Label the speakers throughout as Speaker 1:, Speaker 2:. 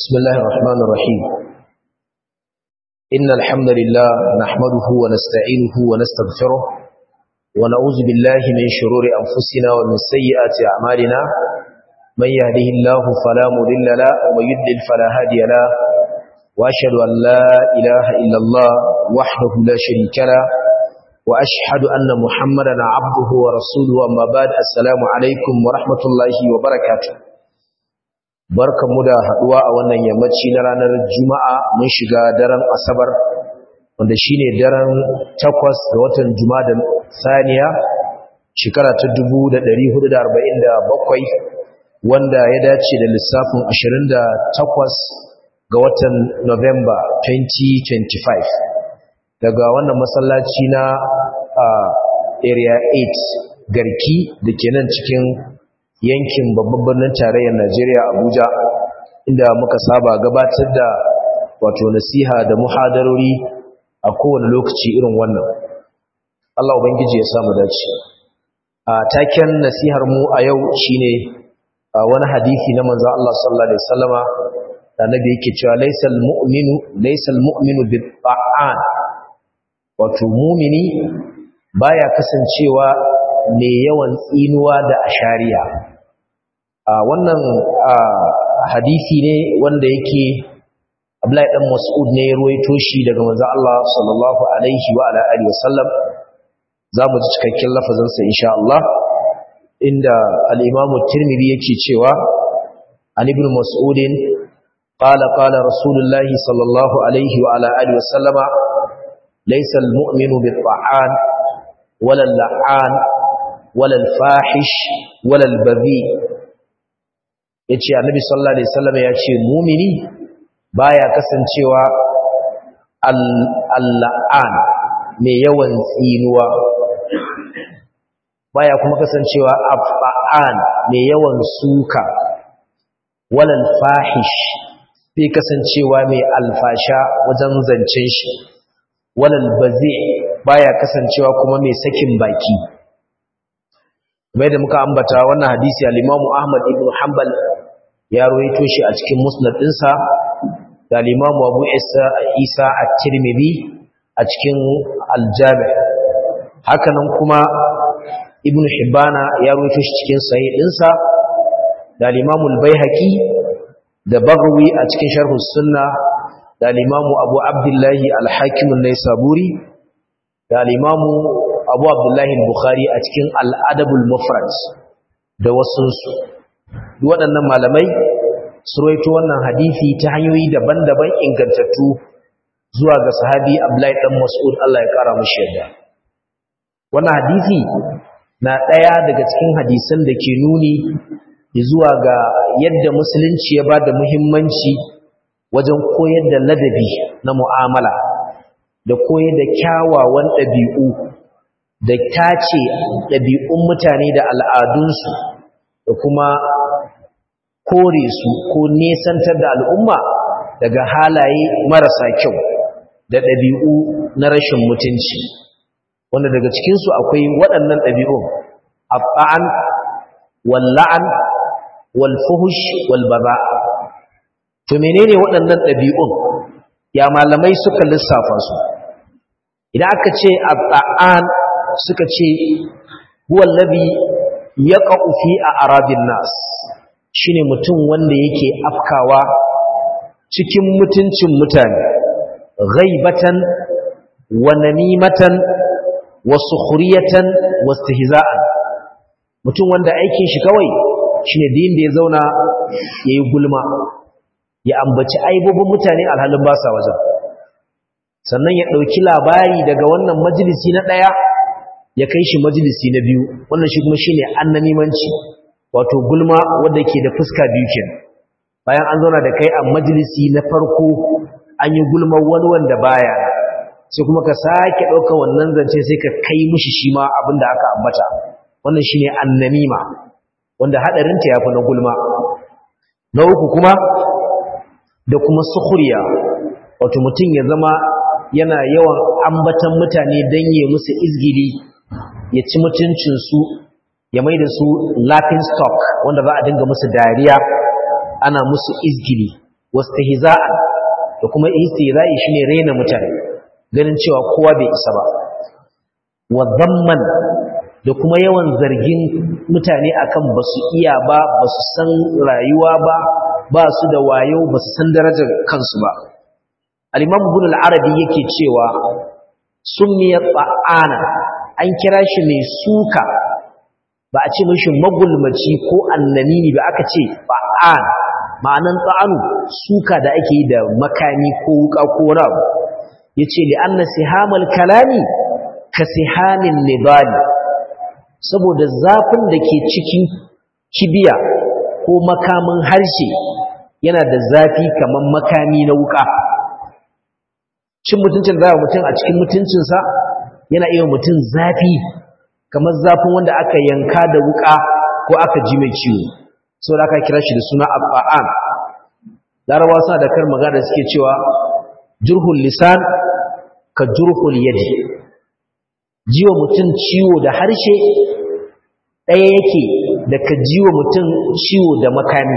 Speaker 1: بسم الله الرحمن الرحيم إن الحمد لله نحمده ونستعينه ونستغفره ونعوذ بالله من شرور أنفسنا ومن سيئات أعمالنا من يهده الله فلا مضل له ومن يضلل فلا هادي له وأشهد أن لا إله إلا الله وحده لا شريك له وأشهد أن محمدا عبده ورسوله أما بعد السلام عليكم ورحمة الله وبركاته barkanmu da haduwa a wannan yammaci na ranar juma'a mun shiga daren asabar wanda shine daren takwas ga watan juma'a saniya shekara ta 1447 wanda ya dace da lissafin 28 ga watan November 2025 daga wannan masallaci na area 8 garki da ke nan cikin yankin babban birnin tarayyar Najeriya Abuja inda muka saba gabatar da wato nasiha da muhadarori a kowane lokaci irin wannan Allah ubangiji ya samu dace a taken nasihar mu a yau shine wani hadisi na manzo Allah sallallahu alaihi wasallama da nabi yake cewa laysal mu'minu laysal mu'minu bit-ta'an wato mu'mini baya kasancewa ne yawan tsinuwa da ashariya a wannan hadisi ne wanda yake Abdullahi dan Mas'ud ne ya ruwaito shi daga manzo Allah sallallahu alaihi wa ala alihi wasallam zamu ji cikakken lafazin sa insha Allah inda al-Imam Tirmidhi yake cewa an ibn Mas'ud qala qala Rasulullah sallallahu alaihi wa ala alihi wasallama laysa al-mu'minu bit-ta'an wala al-la'an wala al-fahish wala al-badhi yace annabi sallallahu alaihi wasallam yace mumini baya kasancewa al-la'an mai yawan tsinuwa baya kuma kasancewa af'an mai yawan suka wala al-fahish bai kasancewa mai alfasha wajen zancen shi wala al-bazi baya kasancewa kuma mai sakin baki bai da muka ambata wannan hadisi al-Imam Ahmad ibn Hanbal ya rawaito shi a cikin musnad ɗinsa da al-Imam Abu Isa Isa at-Tirmidhi a cikin al-Jami' hakanan kuma Ibn Hibbana ya rawaito shi cikin sahih ɗinsa da al-Imam al-Baihaqi da Baghawi a cikin Sharh sunna da al-Imam Abu Abdullah al-Hakim an-Naisaburi da al-Imam abu abdullahi bukhari a cikin al'adabul mufrad da wasunsu waɗannan malamai su roito wannan hadisi ta hanyoyi daban-daban ingantattu zuwa ga sahabi abdullahi ɗan mas'ud Allah ya ƙara mashi yadda wannan hadisi na ɗaya daga cikin hadisan da ke nuni zuwa ga yadda musulunci ya ba da muhimmanci wajen koyar da ladabi na mu'amala da koyar da kyawawan ɗabi'u da tace ɗabi'un mutane da al'adunsu da kuma kore su ko nesantar da al'umma daga halaye marasa kyau da ɗabi'u na rashin mutunci wanda daga cikinsu akwai waɗannan ɗabi'un abba'an walla'an walfuhush walbaza to menene waɗannan ɗabi'un ya malamai suka lissafa su idan aka ce abba'an suka ce huwallabi ya ƙa'ufi a arabin nas shi ne mutum wanda yake afkawa cikin mutuncin mutane ghaibatan wa namimatan wa sukhriyatan wa istihza'an mutum wanda aikin shi kawai shine din da ya zauna yayi gulma ya ambaci aibobin mutane alhalin ba sa wajen sannan ya ɗauki labari daga wannan majalisi na ɗaya ya kai shi majalisi na biyu wannan shi kuma shine annamimanci wato gulma wanda ke da fuska biyu kenan bayan an zauna da kai a majalisi na farko an yi gulma wani wanda baya sai kuma ka sake ɗaukar wannan zance sai ka kai mishi shi ma abin da aka ambata wannan shine annamima wanda haɗarinta ya fi na gulma na uku kuma da kuma sukhriya wato mutum ya zama yana yawan ambatan mutane don yi musu izgili ya ci mutuncinsu ya mai da su laughing stock wanda za a dinga musu dariya ana musu izgili wastihza'an da kuma istihza'i shine rena mutane ganin cewa kowa bai isa ba wa dhamman da kuma yawan zargin mutane akan basu iya ba basu san rayuwa ba ba su da wayo basu san darajar kansu ba al-imam ibn al-arabi yake cewa summiya ta'ana an kira shi mai suka ba a ce mishi magulmaci ko annamini ba aka ce ba'an ma'anan ta'anu suka da ake yi da makami ko wuka ko wani abu yace li anna sihamal kalami ka sihamin nibali saboda zafin da ke cikin kibiya ko makamin harshe yana da zafi kamar makami na wuka cin mutuncin da mutum a cikin mutuncinsa yana iya mutum zafi kamar zafin wanda aka yanka da wuka ko aka ji mai ciwo sau da aka kira shi da suna abba'an larabawa suna da kar magana suke cewa jurhul lisan ka jurhul yadi jiwa mutum ciwo da harshe ɗaya yake da ka jiwa mutum ciwo da makami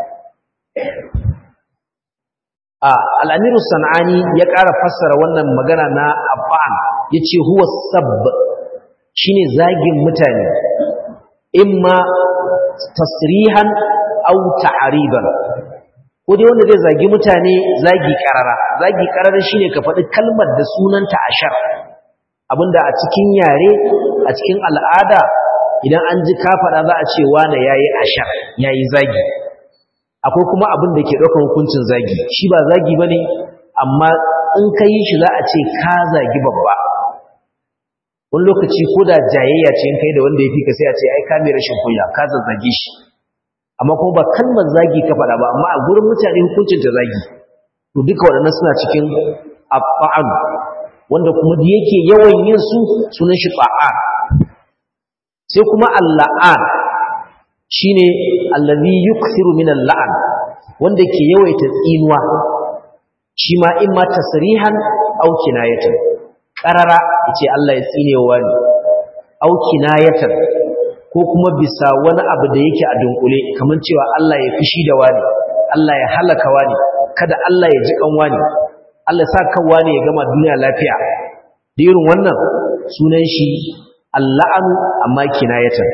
Speaker 1: a al'amiru sana'ani ya ƙara fassara wannan magana na abba'an ya ce huwa sab shi ne zagin mutane imma tasrihan au ta'ariban ko dai wanda zai zagi mutane zagi ƙarara zagi ƙarara shi ne ka faɗi kalmar da sunanta ashar abinda a cikin yare a cikin al'ada idan an ji ka faɗa za a ce wane ya yi ashar ya yi zagi akwai kuma abin da ke ɗaukar hukuncin zagi shi ba zagi ba ne amma in ka yi shi za a ce ka zagi babba wani lokaci ko da jayayya ce in kai da wanda ya fi ka sai a ce ai ka mai rashin kunya ka zazzage shi amma kuma ba kalmar zagi ka faɗa ba amma a gurin mutane hukuncin ta zagi to duka waɗannan suna cikin abba'an wanda kuma da yake yawan yin su sunan shi ba'an sai kuma alla'an shine allazi yukthiru min al-la'n wanda ke yawaita tsinuwa shi ma in ma tasrihan aw kinayatan qarara yace Allah ya tsinewa ni aw kinayatan ko kuma bisa wani abu da yake a dunkule kaman cewa Allah ya fishi da wani Allah ya halaka wani kada Allah ya ji kan wani Allah sa kan wani ya gama duniya lafiya da irin wannan sunan shi alla'anu amma kinayatan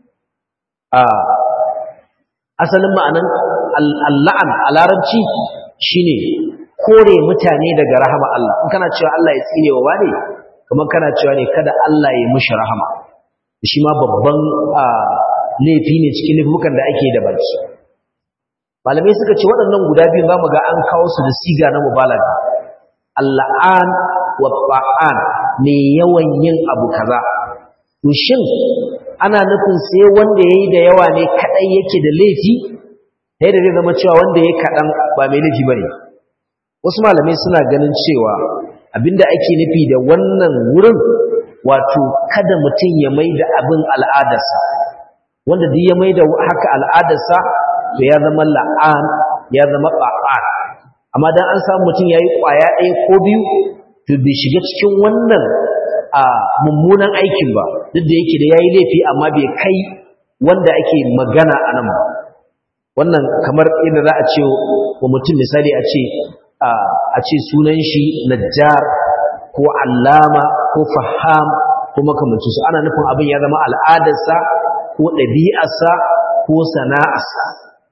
Speaker 1: asalin ma'anan alla'an a larabci shine kore mutane daga rahama Allah in kana cewa Allah ya tsine wa wane kamar kana cewa ne kada Allah ya mushi rahama shi ma babban laifi ne cikin laifukan da ake da baki malamai suka ce waɗannan guda biyu za mu ga an kawo su da siga na mubalaga alla'an wa ba'an mai yawan yin abu kaza to shin ana nufin sai wanda yayi da yawa ne kadai yake da laifi sai da zai zama cewa wanda yayi kadan ba mai laifi bane wasu malamai suna ganin cewa abinda ake nufi da wannan wurin wato kada mutum ya maida abin al'adarsa wanda duk ya maida haka al'adarsa to ya zama la'an ya zama ba'an amma dan an samu mutum yayi kwaya ɗaya ko biyu to bai shiga cikin wannan a mummunan aikin ba duk da yake da yayi laifi amma bai kai wanda ake magana a nan ba wannan kamar inda za a ce wa mutum misali a ce a ce sunan shi najjar ko allama ko faham ko makamanci su ana nufin abin ya zama al'adarsa ko ɗabi'arsa ko sana'arsa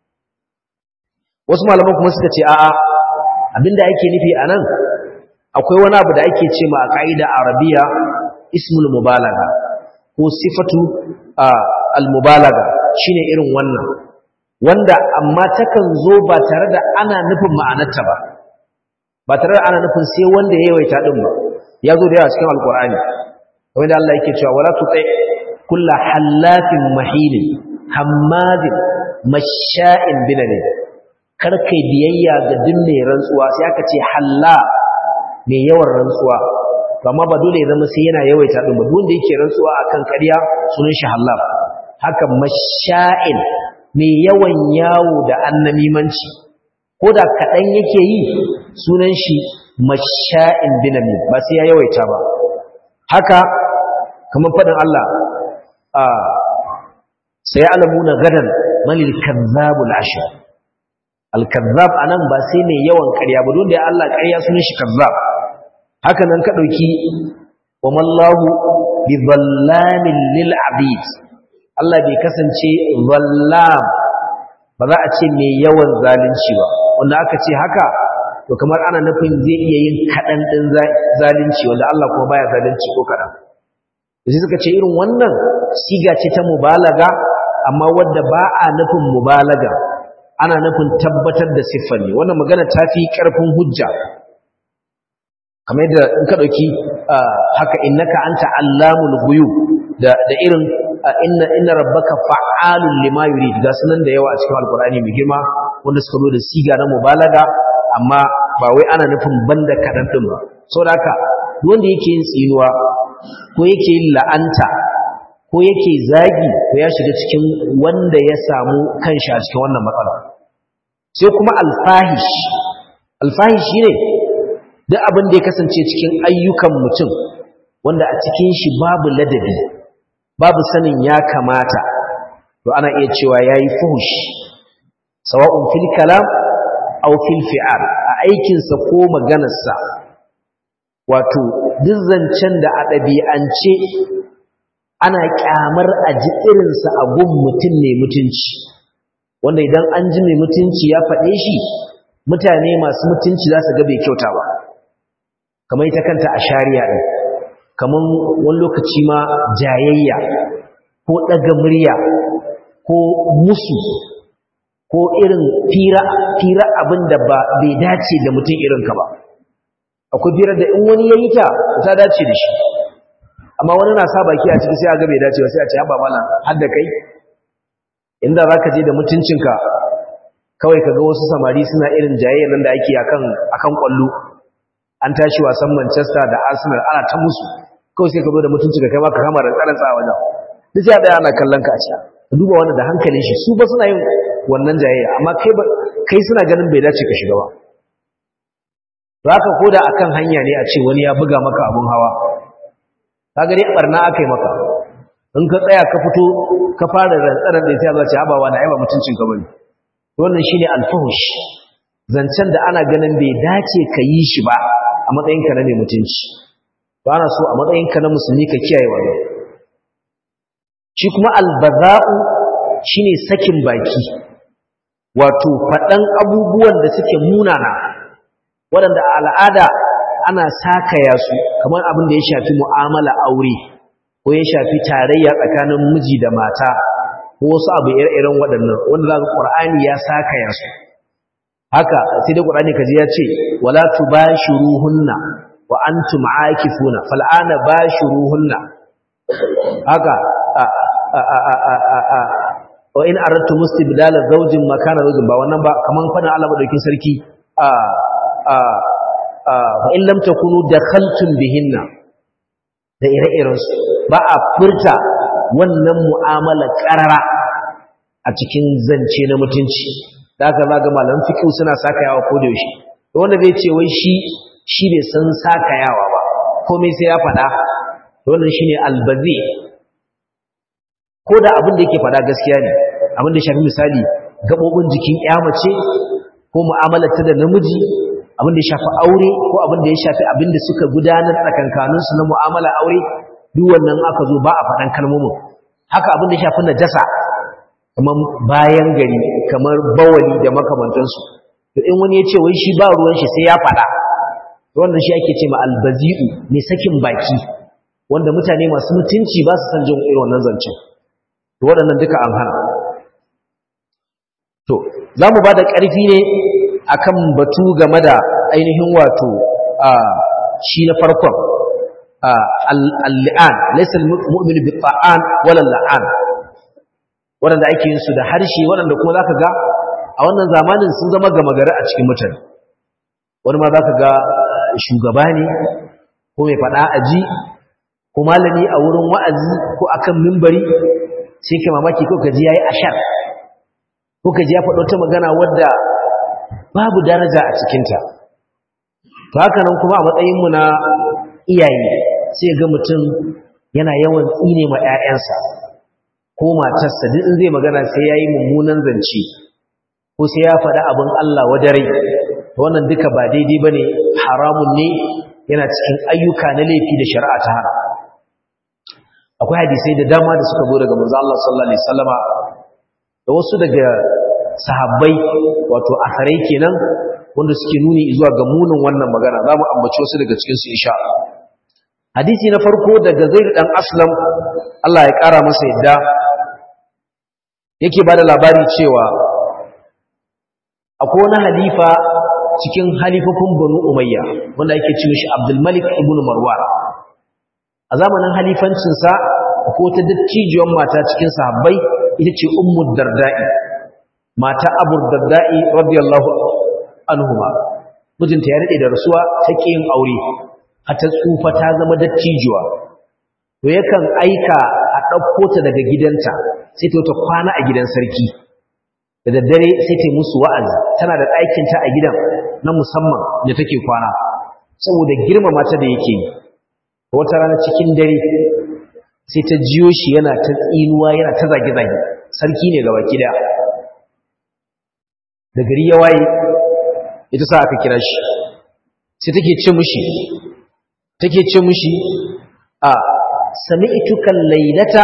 Speaker 1: wasu malaman kuma suka ce a'a abinda ake nufi a nan akwai wani abu da ake ce ma a ƙa'ida arabiya ismul mubalaga ko sifatu al-mubalaga shine irin wannan wanda amma takan zo ba tare da ana nufin ma'anarta ba ba tare da ana nufin sai wanda ya yawaita din ba ya zo da yawa cikin alkur'ani wanda Allah yake cewa wala tuti kullu hallafin mahilin hammadin masha'in binane kar kai biyayya ga duk mai rantsuwa sai aka ce halla mai yawan rantsuwa to amma ba dole ya zama sai yana yawaita din ba duk wanda yake rantsuwa akan ƙarya sunan shi hallaf haka masha'in mai yawan yawo da annamimanci ko da kaɗan yake yi sunan shi masha'in binami ba sai ya yawaita ba haka kamar faɗin Allah a sai alamuna gadan manil kazzabul ashir al-kazzab anan ba sai ne yawan ƙarya ba don da Allah ƙarya sunan shi kazzab haka nan ka dauki wa mallahu bi dhallamin lil abid Allah bai kasance zallam ba za a ce mai yawan zalunci ba wanda aka ce haka to kamar ana nufin zai iya yin kaɗan ɗin zalunci wanda Allah kuma baya zalunci ko kaɗan da suka ce irin wannan siga ce ta mubalaga amma wadda ba a nufin mubalaga ana nufin tabbatar da siffar ne wannan magana ta fi ƙarfin hujja kamar yadda in ka ɗauki haka innaka anta allamul ghuyub da da irin inna inna rabbaka fa'alun lima yurid ga sunan da yawa a cikin alqur'ani mai girma wanda suka zo da siga na mubalaga amma ba wai ana nufin banda kadan din ba saboda haka wanda yake yin tsinuwa ko yake yin la'anta ko yake zagi ko ya shiga cikin wanda ya samu kanshi a cikin wannan matsala sai kuma alfahish alfahish ne duk abin da ya kasance cikin ayyukan mutum wanda a cikin shi babu ladabi babu sanin ya kamata to ana iya cewa yayi fuhush sawa'un fil kalam aw fil fi'al a aikin sa ko maganar sa wato duk zancen da a ɗabi'ance ana kyamar a ji irin sa a gun mutum ne mutunci wanda idan an ji mai mutunci ya faɗe shi mutane masu mutunci za su ga bai kyauta ba kamar ita kanta a shari'a ɗin kamar wani lokaci ma jayayya ko ɗaga murya ko musu ko irin fira abin da ba bai dace da mutum irinka ba akwai firar da in wani ya yi ta ta dace da shi amma wani na sa baki a ciki sai a ga bai dace ba sai a ce haɓa mana har da kai inda za ka je da mutuncinka kawai ka ga wasu samari suna irin jayayya nan da ake akan kwallo an tashi wasan manchester da arsenal ana ta musu kawai sai ka zo da mutuncinka kai ma ka kama da tsaransa a wajen duk ya ɗaya ana kallon ka a ciya ka duba wani da hankalin shi su ba suna yin wannan jayayya amma kai suna ganin bai dace ka shiga ba za ka koda akan hanya ne a ce wani ya buga maka abun hawa ka gani barna aka yi maka in ka tsaya ka fito ka fara rantsarar da ya ce abawa na aiba mutuncin ka bane wannan shine alfahush zancen da ana ganin bai dace ka yi shi ba a matsayin ka na mai mutunci ba na so a matsayin ka na musulmi ka kiyaye wannan shi kuma albaza'u shine sakin baki wato faɗan abubuwan da suke munana waɗanda a al'ada ana sakaya su kamar abin da ya shafi mu'amala aure ko ya shafi tarayya tsakanin miji da mata ko wasu abu ire-iren waɗannan wanda za ka ƙur'ani ya sakaya su haka sai dai ƙur'ani kaji ya ce wala tubashiruhunna wa antum aakifuna fal'ana bashiruhunna haka wa in aradtu mustibdala zawjin makana zawjin ba wannan ba kaman fadin Allah madaukin sarki a a fa in lam takunu dakhaltum bihinna da ire-iren su ba a furta wannan mu'amala karara a cikin zance na mutunci da haka zaga malaman fiqh suna sakayawa ko da yaushe wanda zai ce wai shi shi bai san sakayawa ba komai sai ya faɗa wannan shine albazi ko da abin da yake faɗa gaskiya ne abin da shafi misali gaɓoɓin jikin mace ko mu'amalarta da namiji abin da ya shafi aure ko abin da ya shafi abin da suka gudanar tsakankaninsu na mu'amala aure duk wannan aka zo ba a faɗan kalmomin haka abin da ya shafi najasa kamar bayan gari kamar bawali da makamantansu to in wani ya ce wai shi ba ruwan shi sai ya faɗa wannan shi ake ce ma albazi'u mai sakin baki wanda mutane masu mutunci ba su san jin irin wannan zancen to waɗannan duka an hana to za mu ba da ƙarfi ne akan batu game da ainihin wato shi na farkon al-li'an laysa al-mu'min bi ta'an wala la'an waɗanda ake yin su da harshe waɗanda kuma zaka ga a wannan zamanin sun zama gama gari a cikin mutane wani ma zaka ga shugaba ne ko mai faɗa aji ko malami a wurin wa'azi ko akan mimbari sai ka mamaki ko kaji yayi ashar ko kaji ya faɗo ta magana wadda babu daraja a cikinta to haka nan kuma a matsayin mu na iyaye sai ga mutum yana yawan tsine ma ƴaƴansa ko matarsa duk in zai magana sai yayi mummunan zance ko sai ya faɗi abin Allah wadare wannan duka ba daidai bane haramun ne yana cikin ayyuka na laifi da shari'a ta hana akwai hadisai da dama da suka zo daga manzo Allah sallallahu alaihi wasallama da wasu daga sahabbai wato asarai kenan wanda suke nuni zuwa ga munin wannan magana zamu ambaci wasu daga cikin su insha Allah hadisi na farko daga Zaid dan Aslam Allah ya kara masa yadda yake bada labari cewa akwai wani halifa cikin halifofin Banu Umayya wanda yake ce mishi Abdul Malik ibn Marwan a zamanin halifancinsa ko ta dattijiyar mata cikin sahabbai ita ce ummu darda'i mata abu darda'i radiyallahu anhuma mijinta ya rade da rasuwa ta yin aure har ta tsufa ta zama dattijuwa to yakan aika a ɗauko ta daga gidanta sai ta wata kwana a gidan sarki da daddare sai ta musu wa'azi tana da ɗakinta a gidan na musamman da take kwana saboda girmama ta da yake yi wata rana cikin dare sai ta jiyo shi yana ta tsinuwa yana ta zage-zage sarki ne ga baki daya da gari ya waye ita sa aka kira shi sai take ce mushi take ce mushi a sami'tuka laylata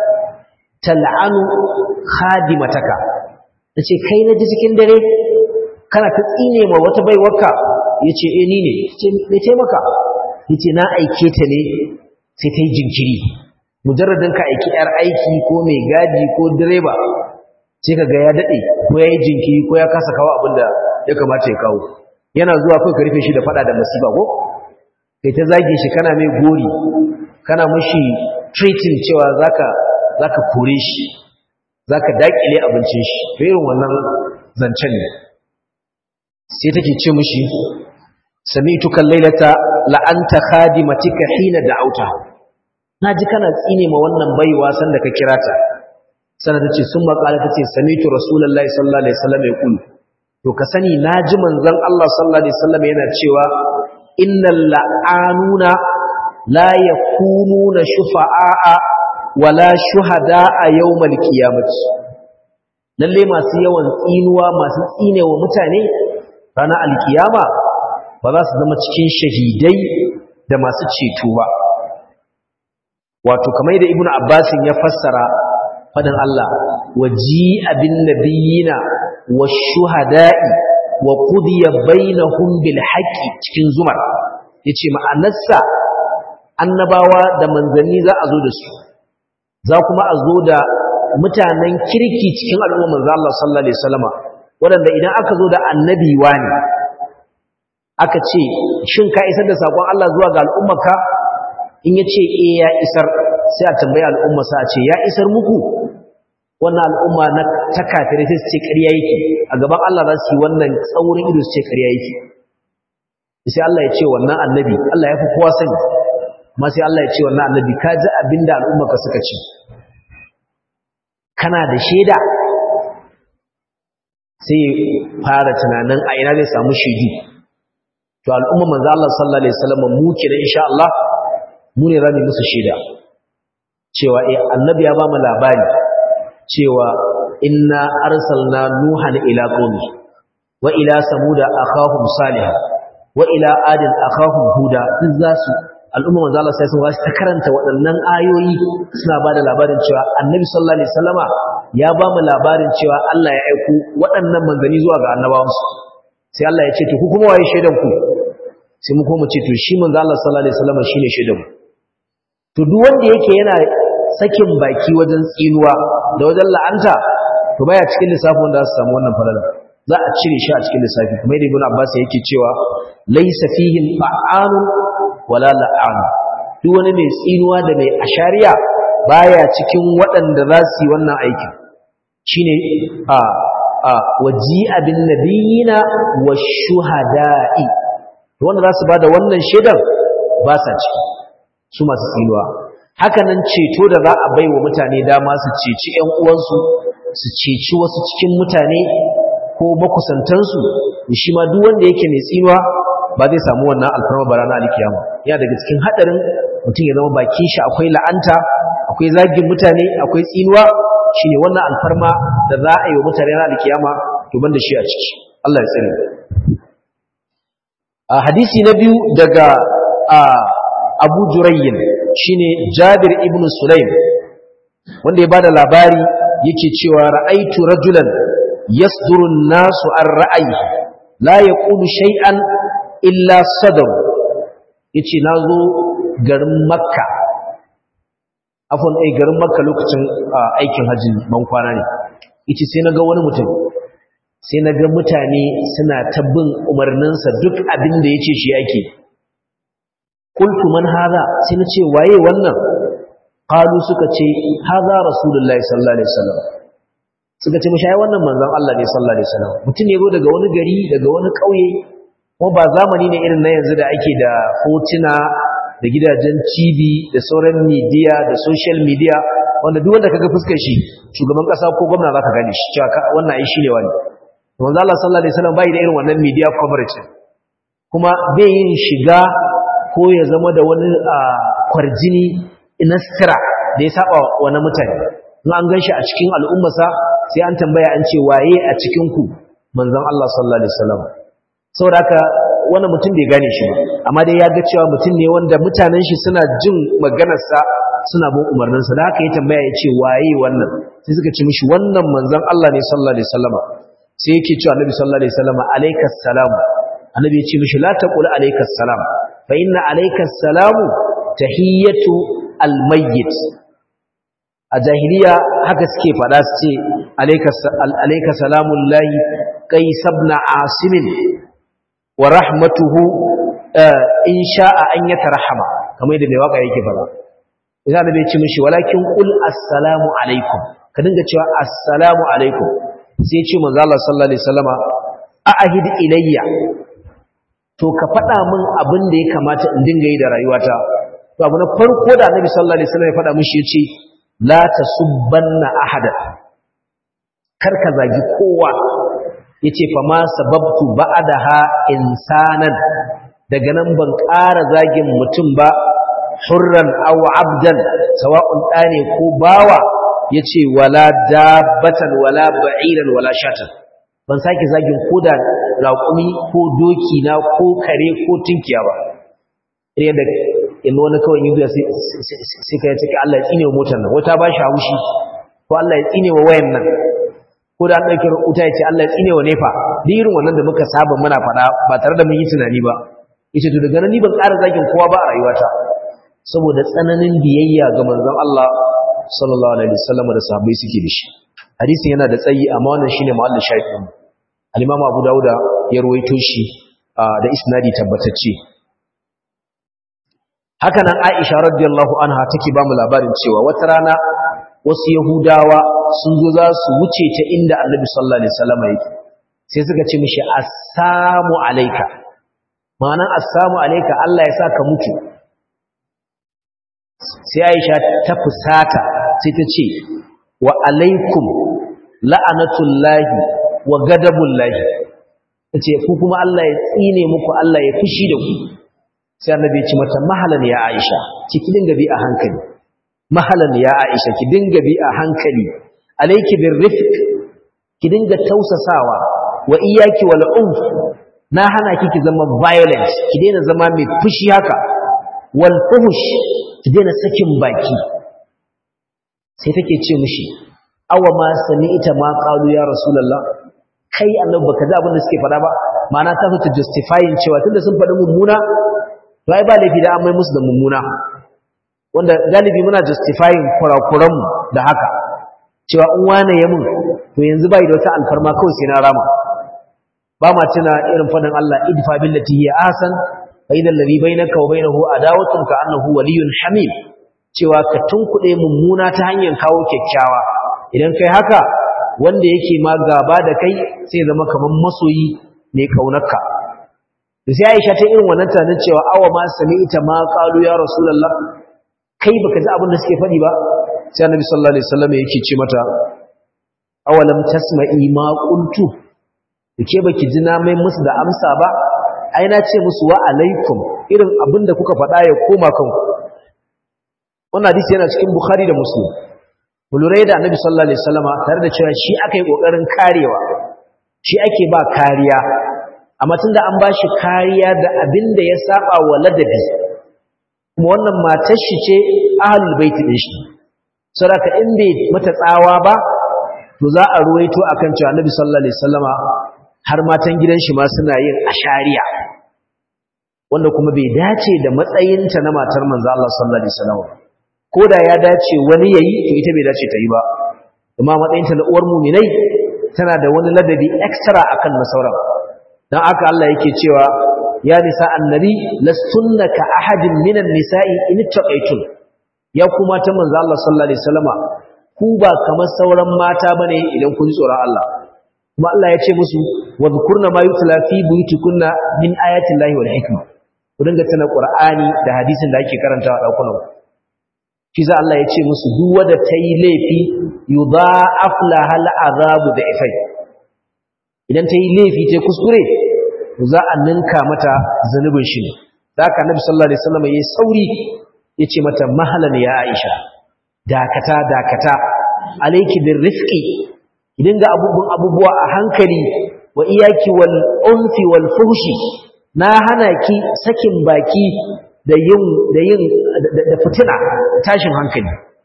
Speaker 1: tal'anu khadimataka tace kai na ji cikin dare kana ta tsine ma wata baiwarka yace eh ni ne ce me taimaka yace na aike ta ne sai ta yi jinkiri mujarradin ka aiki yar aiki ko mai gadi ko direba sai ka ga ya dade ko ya yi jinkiri ko ya kasa kawo abin da ya kamata ya kawo yana zuwa kai ka rufe shi da fada da masifa ko kai ta zage shi kana mai gori kana mashi treating cewa zaka zaka kore shi zaka dakile abincin shi to irin wannan zancen ne sai take ce mishi sami'tuka laylata la'anta khadimatika hina da'auta naji kana tsine ma wannan baiwa sanda ka kira ta sannan tace sun makala tace sami'tu rasulullahi sallallahu alaihi wasallam yaqul to ka sani naji manzon Allah sallallahu alaihi wasallam yana cewa innal la'anuna la yakununa shufa'a wala shuhada'a yawmal qiyamati lalle masu yawan tsinuwa masu tsinewa mutane ranar alkiyama ba za su zama cikin shahidai da masu ceto ba wato kamar da ibnu abbasin ya fassara fadin Allah waji abin nabiyina washuhada'i wa qudiya bainahum bil haqqi cikin zumar yace ma'anarsa annabawa da manzanni za a zo da su za kuma a zo da mutanen kirki cikin al'ummar manzo Allah sallallahu alaihi wasallama wanda idan aka zo da annabi wani aka ce shin ka isar da sakon Allah zuwa ga al'ummarka in ya ce eh ya isar sai a tambayi al'ummarsa a ce ya isar muku wannan al'umma na ta kafirai sai su ce ƙarya yake a gaban Allah za su yi wannan tsaurin ido su ce ƙarya yake sai Allah ya ce wannan annabi Allah ya fi kowa sani amma sai Allah ya ce wannan annabi ka ji abin da al'ummarka suka ce kana da shaida sai fara tunanin a ina zai samu shaidu to al'umma manzo Allah sallallahu alaihi wasallam mu kenan insha Allah mu ne zamu musu shaida cewa eh annabi ya ba mu labari cewa inna arsalna nuhan ila qaumi wa ila samuda akhahum salih wa ila adin akhahum huda duk zasu al'umma manzo Allah sai sun wasu ta karanta waɗannan ayoyi suna ba da labarin cewa annabi sallallahu alaihi wasallama ya ba mu labarin cewa Allah ya aiko waɗannan manzanni zuwa ga annabawansu sai Allah ya ce to ku kuma waye shaidan ku sai mu koma ce to shi manzo Allah sallallahu alaihi wasallam shine shaidan mu to duk wanda yake yana sakin baki wajen tsinuwa da wajen la'anta to baya cikin lissafin wanda za su samu wannan falala za a cire shi a cikin lissafi kuma da ibn Abbas yake cewa laysa fihi fa'an wala la'an duk wani mai tsinuwa da mai ashariya baya cikin waɗanda za su yi wannan aikin shine a a waji'a bin nabiyina washuhada'i wanda za su bada wannan shaidan ba sa ciki su masu tsinuwa haka nan ceto da za a bai wa mutane dama su ceci ƴan uwansu su ceci wasu cikin mutane ko makusantansu shi ma duk wanda yake mai tsinuwa ba zai samu wannan alfarma ba ranar alkiyama yana daga cikin hadarin mutum ya zama bakin shi akwai la'anta akwai zagin mutane akwai tsinuwa shine wannan alfarma da za a yi wa mutane ranar alkiyama to banda shi a ciki Allah ya tsare a hadisi na biyu daga Abu Jurayyin shine Jabir ibn Sulaim wanda ya bada labari yake cewa ra'aitu rajulan yasduru an-nasu an ra'ayi la yaqulu shay'an illa sadaru yace nazo garin Makka afon ai garin Makka lokacin aikin hajji ban kwana ne yace sai naga wani mutum sai naga mutane suna ta bin umarninsa duk abin da yace shi yake qultu man hada sai nace waye wannan qalu suka ce haza rasulullahi sallallahu alaihi wasallam suka ce mishi ai wannan manzon Allah ne sallallahu alaihi wasallam mutum ne go daga wani gari daga wani kauye kuma ba zamani ne irin na yanzu da ake da hotuna da gidajen TV da sauran media da social media wanda duk wanda kaga fuskar shi shugaban kasa ko gwamna zaka gane shi cewa wannan ai shine wani manzon Allah sallallahu alaihi wasallam bai da irin wannan media coverage kuma bai yin shiga ko ya zama da wani kwarjini inaskira da ya saba wani mutane in an ganshi a cikin al'ummarsa sai an tambaya an ce waye a cikin ku manzon Allah sallallahu alaihi wasallam saboda haka wani mutum bai gane shi ba amma dai ya ga cewa mutum ne wanda mutanen shi suna jin maganarsa suna bin umarninsa da haka ya tambaya ya ce waye wannan sai suka ce mishi wannan manzon Allah ne sallallahu alaihi wasallam sai yake cewa annabi sallallahu alaihi wasallam alaikas salam annabi ya ce mishi la taqul alaikas salam fa inna alaikas salamu tahiyyatu almayyit a jahiliya haka suke fada su ce alayka salamun lahi kai sabna asimin wa rahmatuhu in sha'a an yata rahama kamar yadda mai waka yake fada idan da bai ci mishi walakin qul assalamu alaikum ka dinga cewa assalamu alaikum sai ya ce manzo Allah sallallahu alaihi wasallama a'ahid ilayya to ka faɗa min abin da ya kamata in dinga yi da rayuwata to abu na farko da annabi sallallahu alaihi wasallam ya faɗa mishi yace la tasubbanna ahada kar ka zagi kowa yace fa ma sababtu ba'daha insanan daga nan ban ƙara zagin mutum ba hurran aw abdan sawa'un ɗane ko bawa yace wala dabbatan wala ba'iran wala shatan ban sake zagin koda raƙumi ko doki na ko kare ko tunkiya ba yadda in wani kawai yi sai ka yi ciki Allah ya tsine wa motar nan wata ba shi haushi ko Allah ya tsine wa wayan nan ko da an ɗauki wuta ya ce Allah ya tsine wa nefa duk irin wannan da muka saba muna faɗa ba tare da mun yi tunani ba yace to daga nan ni ban ƙara zagin kowa ba a rayuwata saboda tsananin biyayya ga manzon Allah sallallahu alaihi wasallam da sahabbai suke da shi hadisin yana da tsayi amma wannan shine mahallin shahidin al-Imam Abu Dawud ya ruwaito shi da isnadi tabbatacce haka nan Aisha radiyallahu anha take ba mu labarin cewa wata rana wasu Yahudawa sun zo za su wuce ta inda Annabi sallallahu alaihi wasallam yake sai suka ce mishi assalamu alayka ma'anan assalamu alayka Allah ya saka mutu sai Aisha ta fusata sai ta ce wa alaikum la'anatullahi wa gadabullahi tace ku kuma Allah ya tsine muku Allah ya fushi da ku sai annabi ya ce mata mahalan ya Aisha ki dinga bi a hankali mahalan ya Aisha ki dinga bi a hankali alayki birrifq ki dinga tausasawa wa iyyaki wal unf na hana ki ki zama violent ki daina zama mai fushi haka wal fuhush ki daina sakin baki sai take ce mishi awa ma sami'ta ma qalu ya rasulullah kai annabi baka ji abin da suke faɗa ba ma'ana ta fita justifying cewa tunda sun faɗi mummuna to ai ba laifi da an mai musu da mummuna wanda galibi muna justifying kurakuran mu da haka cewa in wane ya mun to yanzu bai da wata alfarma kawai sai na rama ba ma tuna irin faɗin Allah idfa billati hiya ahsan fa idal ladhi bainaka wa bainahu adawatun ka annahu waliyyun hamim cewa ka tunkuɗe mummuna ta hanyar kawo kyakkyawa idan kai haka wanda yake ma gaba da kai sai zama kamar masoyi mai kaunarka da sai Aisha ta irin wannan tunanin cewa awa ma sami'ta ma qalu ya rasulullah kai baka ji abin da suke faɗi ba sai Annabi sallallahu alaihi wasallam yake ce mata awalam tasma'i ma qultu dake baki ji na mai musu da amsa ba ai na ce musu wa alaikum irin abin da kuka faɗa ya koma kanku wannan hadisi yana cikin Bukhari da Muslim Bulurai da Annabi sallallahu alaihi wasallama tare da cewa shi aka yi kokarin karewa shi ake ba kariya amma tunda an bashi kariya da abin da ya saba wa ladabi kuma wannan matar shi ce ahlul bait din shi saboda in bai mata tsawa ba to za a ruwaito akan cewa Annabi sallallahu alaihi wasallama har matan gidan shi ma suna yin ashariya wanda kuma bai dace da matsayinta na matar manzo Allah sallallahu alaihi wasallama koda ya dace wani yayi to ita bai dace ta yi ba kuma matsayinta na uwar mu'minai tana da wani ladabi extra akan na sauran dan aka Allah yake cewa ya nisa annabi lastunna ka ahadin minan nisa'i in taqaytun ya kuma ta manzo Allah sallallahu alaihi wasallama ku ba kamar sauran mata bane idan kun tsoron Allah kuma Allah ya ce musu wadhkurna ma yutla fi buyutikunna min ayati llahi wal hikma ku dinga tana qur'ani da hadisin da ake karantawa a dakunan shi za Allah ya ce musu duk wanda tayi laifi yudha'af laha al'azabu da ifai idan tayi laifi tayi kuskure za a ninka mata zanubin shi ne da haka Annabi sallallahu alaihi wasallam yayi sauri yace mata mahalan ya Aisha dakata dakata alayki birrifqi idan ga abubuwan abubuwa a hankali wa iyaki wal unfi wal fuhshi na hana ki sakin baki da yin da yin da fitina tashin hankali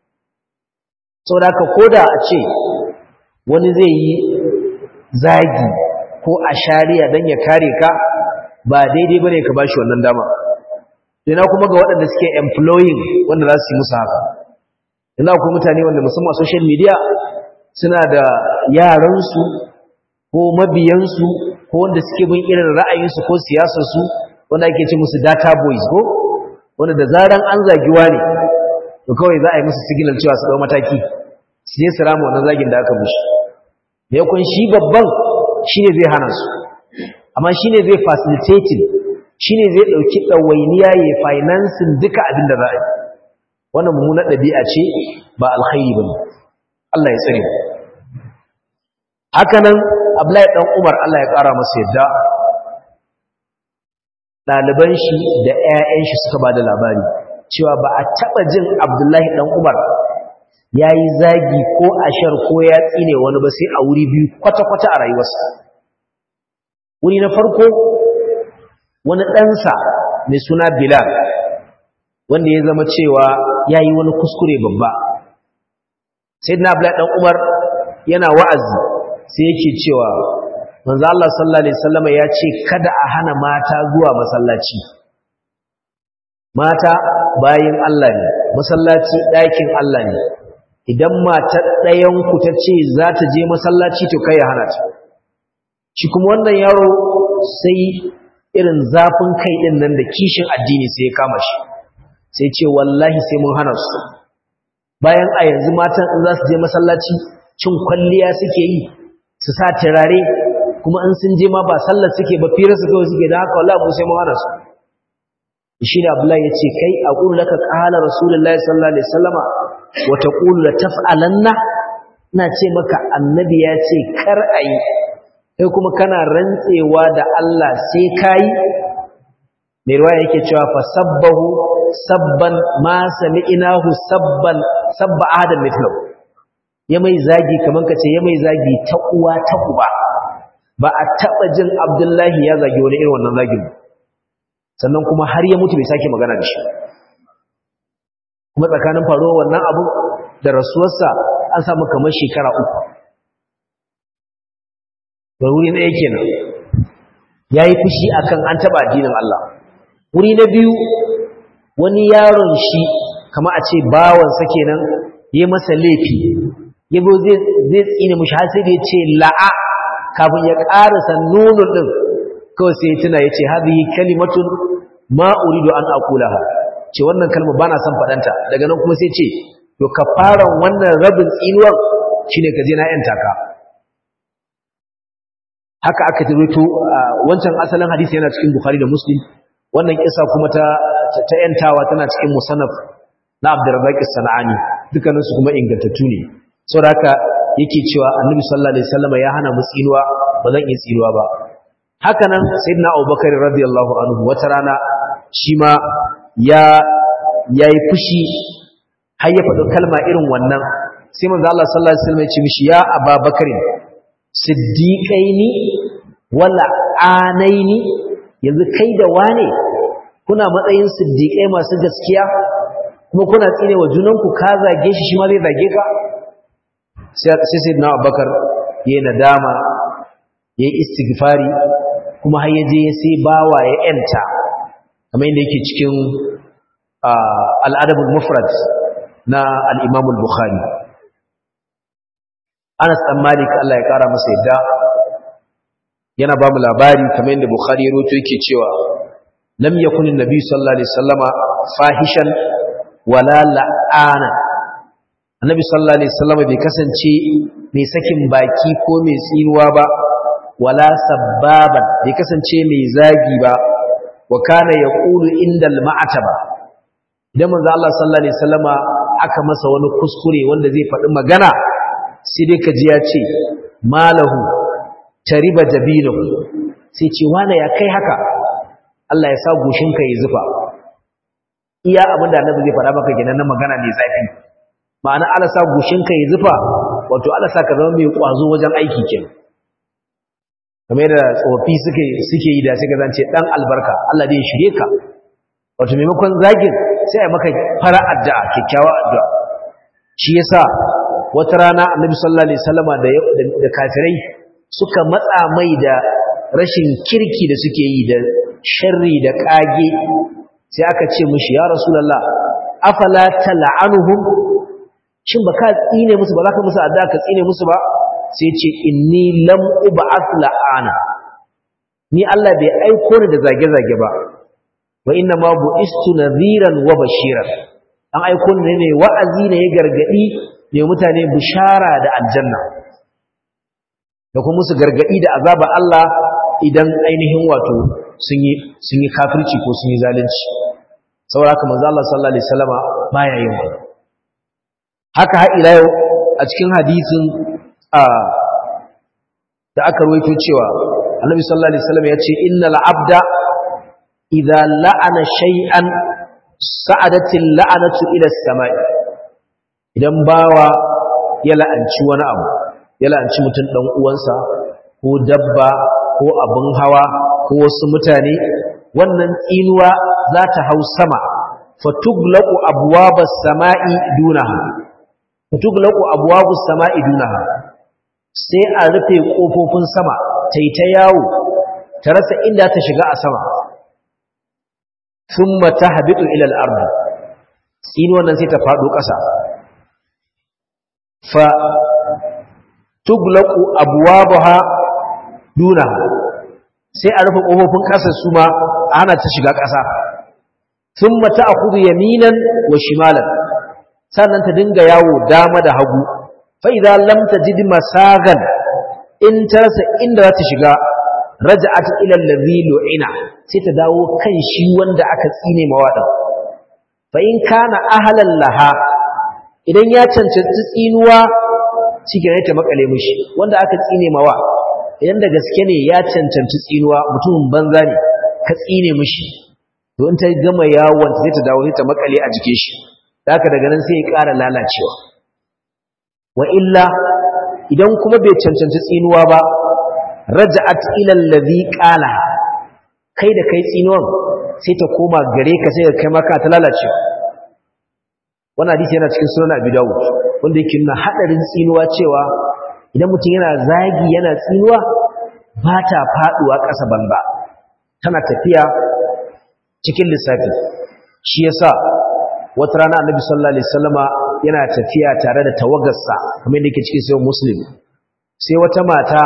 Speaker 1: saboda haka koda a ce wani zai yi zagi ko a shari'a dan ya kare ka ba daidai bane ka bashi wannan dama ina kuma ga waɗanda suke employing wanda za su yi musu haka ina kuma mutane wanda musamman social media suna da yaransu ko mabiyansu ko wanda suke bin irin ra'ayinsu ko siyasarsu wanda ake ce musu data boys ko wanda da zaran an zagiwa ne to kawai za a yi musu signal cewa su dau mataki su je su rama wannan zagin da aka mushi da yakun shi babban shine zai hana su amma shine zai facilitating shine zai dauki dawainiya ya financing duka abin da za a yi wannan mummunar ɗabi'a ce ba alkhairi bane Allah ya tsare haka nan Abdullahi dan Umar Allah ya ƙara masa yadda ɗaliban shi da ƴaƴan shi suka bada labari cewa ba a taɓa jin Abdullahi dan Umar yayi zagi ko ashar ko ya tsine wani ba sai a wuri biyu kwata-kwata a rayuwarsa wuri na farko wani ɗansa mai suna Bilal wanda ya zama cewa ya yi wani kuskure babba sai na Abdullahi ɗan Umar yana wa'azi sai yake cewa manzo Allah sallallahu alaihi wasallam ya ce kada a hana mata zuwa masallaci mata bayin Allah ne masallaci ɗakin Allah ne idan matar ɗayan ku ta ce za ta je masallaci to kai ya hana ta shi kuma wannan yaro sai irin zafin kai din nan da kishin addini sai ya kama shi sai ce wallahi sai mun hana su bayan a yanzu matan in za su je masallaci cin kwalliya suke yi su sa turare kuma in sun je ma ba sallar suke ba fira su kawai suke da haka wallahi mu sai mun hana su shi ne abdullahi ya ce kai a ƙulu laka ƙala rasulullahi sallallahu alaihi wasallama wa taqulu la taf'alanna ina ce maka annabi ya ce kar ayi kai kuma kana rantsewa da Allah sai kai mai ruwa yake cewa fa sabbahu sabban ma sami'nahu sabban sabba adam mithlu ya mai zagi kaman kace ya mai zagi ta uwa ta uba ba a taba jin Abdullahi ya zagi wani irin wannan zagin sannan kuma har ya mutu bai sake magana da shi kuma tsakanin faruwar wannan abu da rasuwarsa an samu kamar shekara uku da wuri na yake nan ya yi fushi akan an taba addinin Allah wuri na biyu wani yaron shi kama a ce bawansa kenan ya masa laifi ya zo zai tsine mushi har sai da ya ce la'a kafin ya ƙarasa nunun ɗin kawai sai ya tuna ya ce hadhihi kalimatun ma uridu an aqulaha ce wannan kalma bana son faɗanta daga nan kuma sai ce to kafaran wannan rabin tsinuwar shine ka je na yanta ka haka aka tabbito wancan asalin hadisi yana cikin bukhari da muslim wannan kisa kuma ta ta yantawa tana cikin musannaf na abdurrazzaq as-sanani dukkanin su kuma ingantattu ne saboda haka yake cewa annabi sallallahu alaihi wasallam ya hana mu tsinuwa ba zan yi tsinuwa ba haka nan sayyidina abubakar radiyallahu anhu wata rana shi ma ya yayi fushi har ya faɗi kalma irin wannan sai manzo Allah sallallahu alaihi wasallam ya ce mishi ya ababakar siddiqaini wala anaini yanzu kai da wane kuna matsayin siddiqai masu gaskiya kuma kuna tsine wa junanku ka zage shi shi ma zai zage ka sai sai na abubakar yayi nadama yayi istighfari kuma har yaje ya sai bawa ya yanta kamar yadda yake cikin al-adab al-mufrad na al-imam al-bukhari Anas dan Malik Allah ya kara masa yadda yana ba mu labari kamar yadda Bukhari ya rawaito yake cewa lam yakun an-nabi sallallahu alaihi wasallama fahishan wala la'ana annabi sallallahu alaihi wasallama bai kasance mai sakin baki ko mai tsinuwa ba wala sabbaban bai kasance mai zagi ba wa kana yaqulu indal ma'ataba idan manzo Allah sallallahu alaihi wasallama aka masa wani kuskure wanda zai faɗi magana sai dai kaji ya ce malahu tariba jabilahu sai ce wane ya kai haka Allah ya sa goshinka ya zufa iya abin da annabi zai faɗa maka kenan na magana mai zafi ma'ana Allah sa goshinka ya zufa wato Allah sa ka zama mai kwazo wajen aiki kenan kamar da tsofi suke suke yi da sai ka zance dan albarka Allah zai shirye ka wato maimakon zagin sai ya maka fara addu'a kyakkyawa addu'a shi yasa wata rana annabi sallallahu alaihi wasallama da da kafirai suka matsa mai da rashin kirki da suke yi da sharri da kage sai aka ce mushi ya rasulullah afala tal'anuhum shin baka tsine musu ba zaka musu addu'a ka tsine musu ba sai ce inni lam ub'ath la'ana ni Allah bai aiko ni da zage-zage ba wa inna ma bu'istu nadhiran wa bashiran an aiko ni ne wa'azi ne ya gargadi ne mutane bishara da aljanna da kuma musu gargadi da azaba Allah idan ainihin wato sun yi sun yi kafirci ko sun yi zalunci saboda haka manzo Allah sallallahu alaihi wasallama baya yin wannan haka har ila yau a cikin hadisin a da aka rawaito cewa Annabi sallallahu alaihi wasallam ya ce innal abda idza la'ana shay'an sa'adatil la'anatu ila as-sama'i idan bawa ya la'anci wani abu ya la'anci mutum dan uwansa ko dabba ko abin hawa ko wasu mutane wannan tsinuwa za ta hau sama fatuglaqu abwabas sama'i dunaha fatuglaqu abwabus sama'i dunaha sai a rufe kofofin sama tai ta yawo ta rasa inda ta shiga a sama thumma tahbitu ila al-ard tsinuwan nan sai ta fado ƙasa fa tuglaqu abwabaha dunaha sai a rufe kofofin ƙasa su ma ana ta shiga ƙasa thumma ta'khudhu yaminan wa shimalan sannan ta dinga yawo dama da hagu fa idza lam tajid masagan in tarsa inda za ta shiga raja'at ila allazi lu'ina sai ta dawo kan shi wanda aka tsine mawada fa in kana ahlan laha idan ya cancanci tsinuwa cikin ta makale mishi wanda aka tsine mawa idan da gaske ne ya cancanci tsinuwa mutumin banza ne ka tsine mishi to in ta gama yawon sai ta dawo sai ta makale a jikin shi haka daga nan sai ya ƙara lalacewa wa illa idan kuma bai cancanci tsinuwa ba raja'at ila allazi qala kai da kai tsinuwan sai ta koma gare ka sai ka kai maka ta lalacewa wannan hadisi yana cikin sunan Abi Dawud wanda yake nuna hadarin tsinuwa cewa idan mutum yana zagi yana tsinuwa ba ta faduwa ƙasa banza tana tafiya cikin lissafi shi yasa wata rana annabi sallallahu alaihi wasallama yana tafiya tare da tawagarsa kamar yadda yake cikin sayyid muslim sai wata mata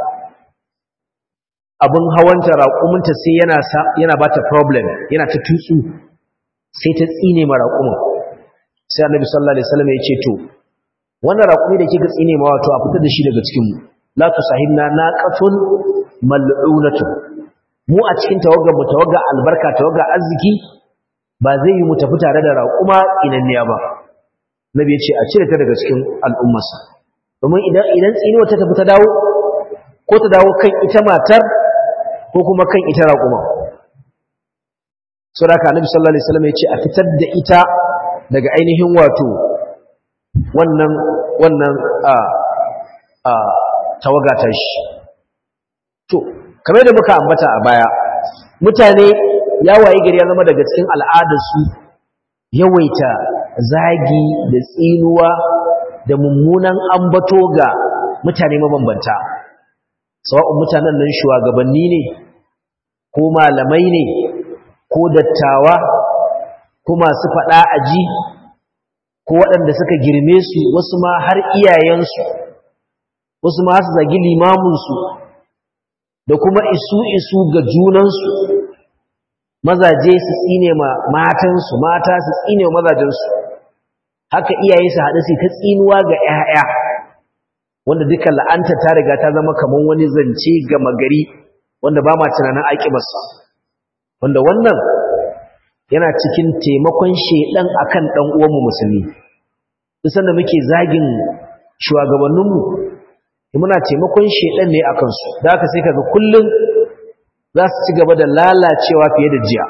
Speaker 1: abin hawanta raƙuminta sai yana yana bata problem yana ta tutsu sai ta tsine ma raƙumin sai annabi sallallahu alaihi wasallama ya ce to wannan raƙumi da kika tsine ma wato a fitar da shi daga cikin mu la tusahibna naqatun mal'unatun mu a cikin tawagar mu tawagar albarka tawagar arziki ba zai yi mu tafi tare da raƙuma inanniya ba nabi ya ce a cire ta daga cikin al'ummarsa domin idan idan tsinuwa ta tafi ta dawo ko ta dawo kan ita matar ko kuma kan ita raƙuma sau da ka annabi sallallahu alaihi wasallam ya ce a fitar da ita daga ainihin wato wannan wannan a a tawaga ta shi to kamar da muka ambata a baya mutane ya waye gari ya zama daga cikin al'adarsu yawaita zagi da tsinuwa da mummunan ambato ga mutane mabambanta sawa'un mutanen nan shugabanni ne ko malamai ne ko dattawa ko masu faɗa aji ko waɗanda suka girme su wasu ma har iyayensu wasu ma su zagi limaminsu da kuma isu-isu ga junansu mazaje su tsine ma matansu mata su tsine ma mazajensu haka iyaye su haɗu su ta tsinuwa ga 'ya'ya wanda duka la'anta ta riga ta zama kamar wani zance gama gari wanda ba ma tunanin aƙibarsa wanda wannan yana cikin taimakon shedan akan dan uwanmu musulmi dusan da muke zagin shugabanninmu muna taimakon shedan ne akan su da haka sai kaga kullun za su ci gaba da lalacewa fiye da jiya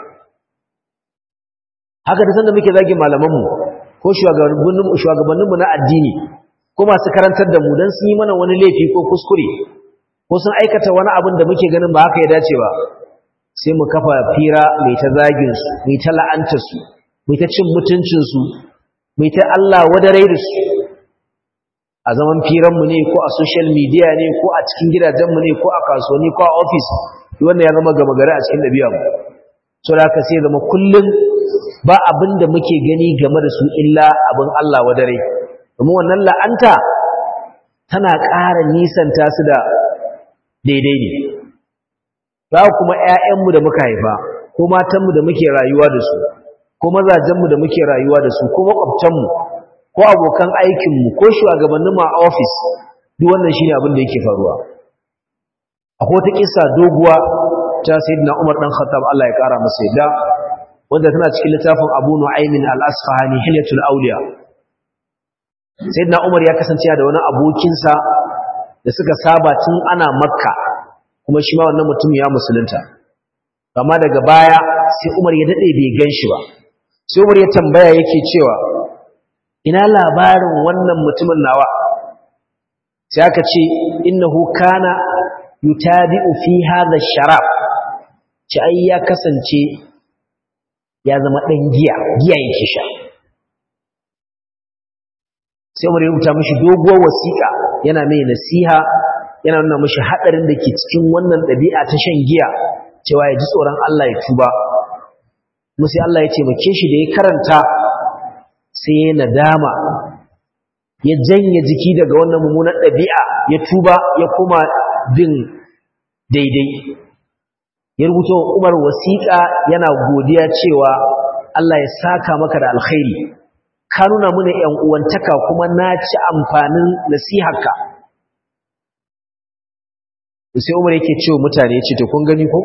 Speaker 1: haka dusan da muke zagin malamanmu ko shugabanninmu shugabanninmu na addini ko masu karantar da mu dan sun yi mana wani laifi ko kuskure ko sun aikata wani abin da muke ganin ba haka ya dace ba sai mu kafa fira mai ta zaginsu mai ta la'antarsu mai ta cin mutuncinsu mai ta Allah wadarai da su a zaman firanmu ne ko a social media ne ko a cikin gidajenmu ne ko a kasuwanni ko a ofis wannan ya zama gama gari a cikin ɗabi'armu so da haka sai zama kullum ba abin da muke gani game da su illa abin Allah wadarai domin wannan la'anta tana ƙara nisanta su da daidai ne za kuma ‘ya'yanmu da muka haifa ko matanmu da muke rayuwa da su ko mazajenmu da muke rayuwa da su ko makwabtanmu ko abokan aikinmu ko shugabanninmu a ofis duk wannan shi ne abin da yake faruwa akwai wata kisa doguwa ta sayyidina umar dan khattab Allah ya kara masa yadda wanda tana cikin littafin abu nu'aymin al-asfahani hilyatul awliya sayyidina umar ya kasance da wani abokinsa da suka saba tun ana makka kuma shi ma wannan mutum ya musulunta amma daga baya sai Umar ya dade bai ganshi ba sai Umar ya tambaya yake cewa ina labarin wannan mutumin nawa sai aka ce innahu kana yutabi'u fi hadha sharab ci ai ya kasance ya zama dan giya giya yake sha sai Umar ya rubuta mishi doguwar wasiƙa yana mai nasiha yana nuna mashi haɗarin da ke cikin wannan ɗabi'a ta shan giya cewa ya ji tsoron Allah ya tuba musu Allah ya taimake shi da ya karanta sai ya nadama ya janye jiki daga wannan mummunan ɗabi'a ya tuba ya kuma bin daidai ya rubuta Umar wasiƙa yana godiya cewa Allah ya saka maka da alkhairi ka nuna mana ƴan uwantaka kuma na ci amfanin nasiharka sai umar yake cewa mutane ce to kun gani ko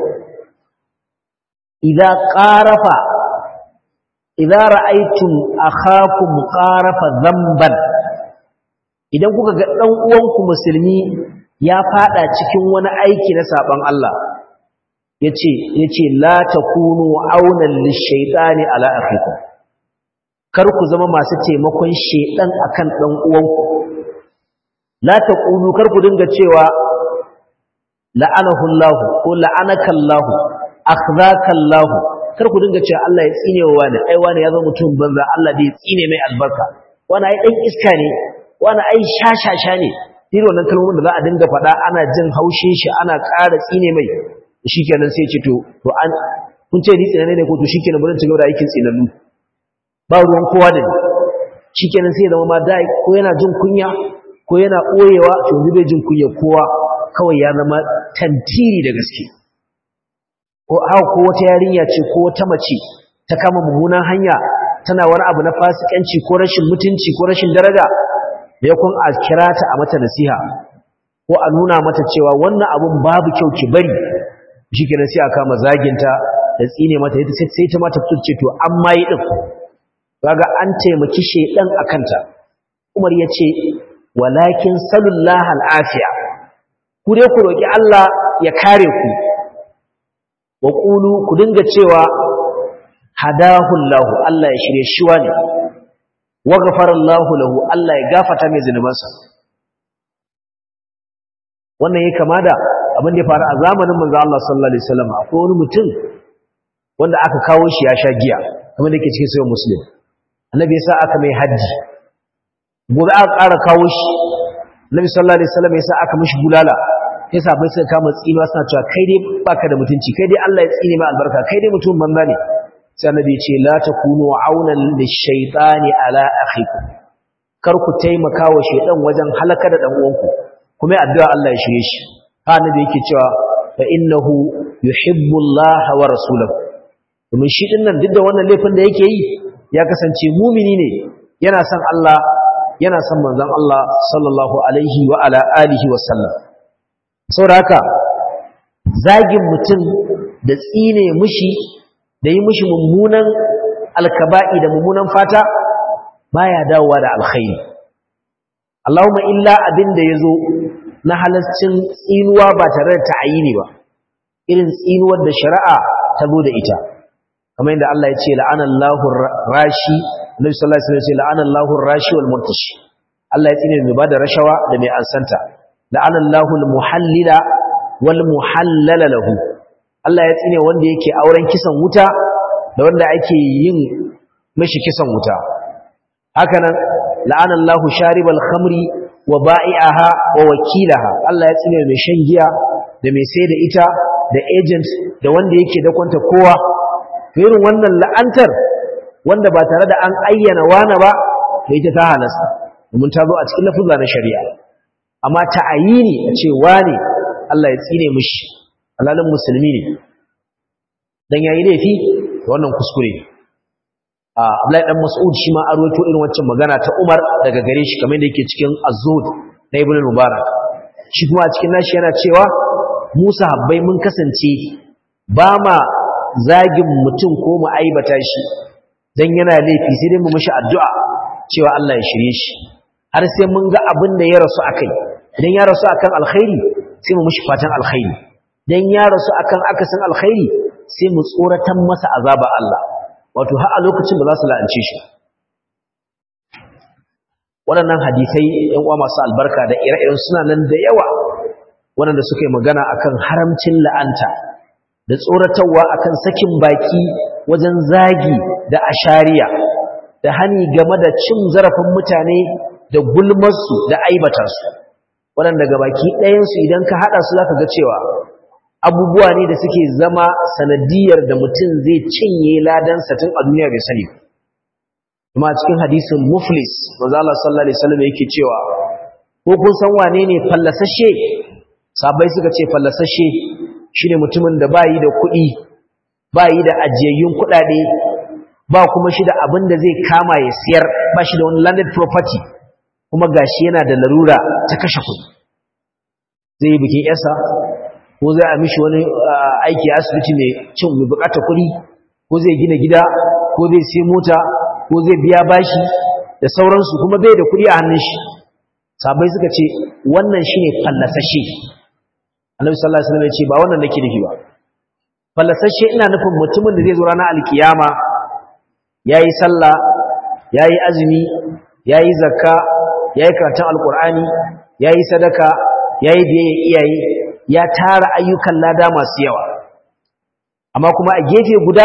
Speaker 1: idza qarafa idza ra'aytum akhakum qarafa dhanban idan kuka ga dan uwanku musulmi ya fada cikin wani aiki na saban Allah yace yace la takunu aunan lishaytani ala akhikum kar ku zama masu taimakon shedan akan dan uwanku la taqulu kar ku dinga cewa la'anahu Allah ko la'anaka Allah akhzaka Allah kar ku dinga cewa Allah ya tsine wa wani ai wani ya zama mutum banza Allah bai tsine mai albarka wani ai dan iska ne wani ai shashasha ne irin wannan kalmomin da za a dinga faɗa ana jin haushin shi ana ƙara tsine mai shikenan sai ce to to an kun ce ni tsinane ne ko to shikenan bari ci gaba da aikin tsinannu ba ruwan kowa da ni shikenan sai zama ma dai ko yana jin kunya ko yana ɓoyewa to yanzu bai jin kunya kowa kawai ya zama tantiri da gaske ko haka ko wata yarinya ce ko wata mace ta kama mummunan hanya tana wani abu na fasikanci ko rashin mutunci ko rashin daraja da yakun a kira ta a mata nasiha ko a nuna mata cewa wannan abun babu kyau ki bari shikenan sai a kama zaginta da tsine mata ita sai ta mata ce to an ma yi din kaga an taimaki shedan akanta Umar yace walakin sallallahu al'afiya ku dai ku roki Allah ya kare ku wa qulu ku dinga cewa hadahu Allah Allah ya shirye shi wani wa ghafara Allah lahu Allah ya gafata mai zinubansa wannan ya kama da abin da ya faru a zamanin manzo Allah sallallahu alaihi wasallam akwai wani mutum wanda aka kawo shi ya sha giya kamar da yake cikin sahih muslim annabi ya sa aka mai haji gobe aka ƙara kawo shi annabi sallallahu alaihi wasallam ya sa aka mishi bulala sai sabai suka kama tsinuwa suna cewa kai dai baka da mutunci kai dai Allah ya tsine ma albarka kai dai mutum banza ne sai annabi ya ce la takunu aunan lishaytani ala akhikum kar ku taimaka wa shaydan wajen halaka da dan uwanku kuma addu'a Allah ya shirye shi ha annabi yake cewa fa innahu yuhibbu Allah wa rasuluhu domin shi din nan duk da wannan laifin da yake yi ya kasance mumini ne yana son Allah yana son manzon Allah sallallahu alaihi wa ala alihi wa sallam saboda haka zagin mutum da tsine mushi da yi mushi mummunan alkaba'i da mummunan fata baya dawowa da alkhairi Allahumma illa abin da yazo na halascin tsinuwa ba tare da ta'ayini ba irin tsinuwar da shari'a ta zo da ita kamar yadda Allah ya ce la'anallahu rashi Nabi sallallahu alaihi wasallam ya ce la'anallahu rashi wal murtashi Allah ya tsine mai bada rashawa da mai ansanta la'anallahu al muhallila wal muhallala lahu Allah ya tsine wanda yake auren kisan wuta da wanda ake yin mishi kisan wuta hakanan la'anallahu sharibal khamri wa ba'i'aha wa wakilaha Allah ya tsine mai shan giya da mai sai da ita da agent da wanda yake da kwanta kowa to irin wannan la'antar wanda ba tare da an ayyana wani ba to ita ta halasta domin ta zo a cikin lafuzza na shari'a amma ta'ayini a ce wani Allah ya tsine mishi alalin musulmi ne dan yayi laifi to wannan kuskure ne a Abdullahi dan Mas'ud shi ma arwato irin waccan magana ta Umar daga gare shi kamar da yake cikin Az-Zuhd na Ibn Mubarak shi kuma a cikin nashi yana cewa Musa habbai mun kasance ba ma zagin mutum ko mu aibata shi dan yana laifi sai dai mu mishi addu'a cewa Allah ya shirye shi har sai mun ga abin da ya rasu akai idan ya rasu akan alkhairi sai mu mishi fatan alkhairi dan ya rasu akan akasin alkhairi sai mu tsoratan masa azaba Allah wato har a lokacin ba za su la'ance shi waɗannan hadisai ɗan uwa masu albarka da ire-iren suna nan da yawa waɗanda suka yi magana akan haramcin la'anta da tsoratarwa akan sakin baki wajen zagi da ashariya da hani game da cin zarafin mutane da gulmarsu da aibata su waɗanda ga baki ɗayansu idan ka haɗa su za ka ga cewa abubuwa ne da suke zama sanadiyar da mutum zai cinye ladansa tun a duniya bai sani kuma cikin hadisin muflis manzo Allah sallallahu alaihi wasallam yake cewa ko kun san wane ne fallasashe sabai suka ce fallasashe shine mutumin da bayi da kuɗi bayi da ajiyayyun kuɗaɗe ba kuma shi da abin da zai kama ya siyar ba shi da wani landed property kuma gashi yana da larura ta kashe kuɗi zai yi bikin yasa ko zai a mishi wani aiki a asibiti mai cin mai bukatar kuɗi ko zai gina gida ko zai sai mota ko zai biya bashi da sauransu kuma bai da kuɗi a hannun shi sabai suka ce wannan shine fallasashe annabi sallallahu alaihi wasallam ya ce ba wannan nake nufi ba fallasashe ina nufin mutumin da zai zo ranar alkiyama yayi sallah yayi azumi yayi zakka yayi karatun alqur'ani yayi sadaka yayi biyayya iyaye ya tara ayyukan lada masu yawa amma kuma a gefe guda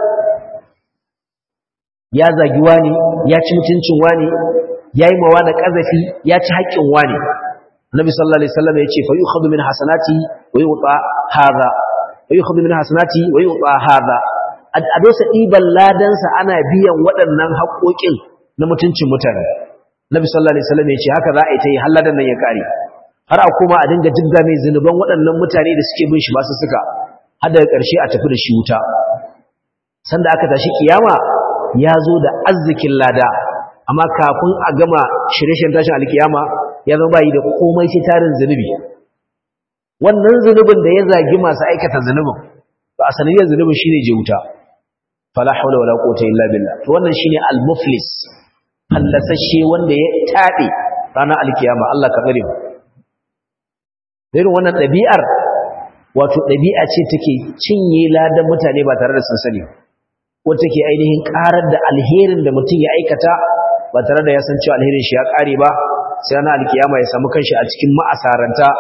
Speaker 1: ya zagi wani ya ci mutuncin wani ya yi mawa da ƙazafi ya ci haƙƙin wani Nabi sallallahu alaihi wasallam ya ce fa yukhadhu min hasanati wa yu'ta hadha wa yukhadhu min hasanati wa yu'ta hadha a dosa ɗiban ladansa ana biyan waɗannan haƙoƙin na mutuncin mutane Nabi sallallahu alaihi wasallam ya ce haka za a yi ta yi halladan nan ya kare har a koma a dinga jibga mai zunuban waɗannan mutane da suke bin shi ba su suka har daga ƙarshe a tafi da shi wuta sanda aka tashi kiyama ya zo da arzikin lada amma kafin a gama shirye-shiryen tashin alkiyama ya zama bayi da komai sai tarin zunubi wannan zunubin da ya zagi masu aikata zunubin ba a sanadiyar zunubin shine je wuta fala haula wala quwwata illa billah to wannan shine al-muflis hallasashe wanda ya tabe ranar alkiyama Allah ka tsare mu irin wannan ɗabi'ar wato ɗabi'a ce take cinye ladan mutane ba tare da sun sani wata take ainihin ƙarar da alherin da mutum ya aikata ba tare da ya san cewa alherin shi ya ƙare ba sai na alkiyama ya samu kanshi a cikin ma'asaranta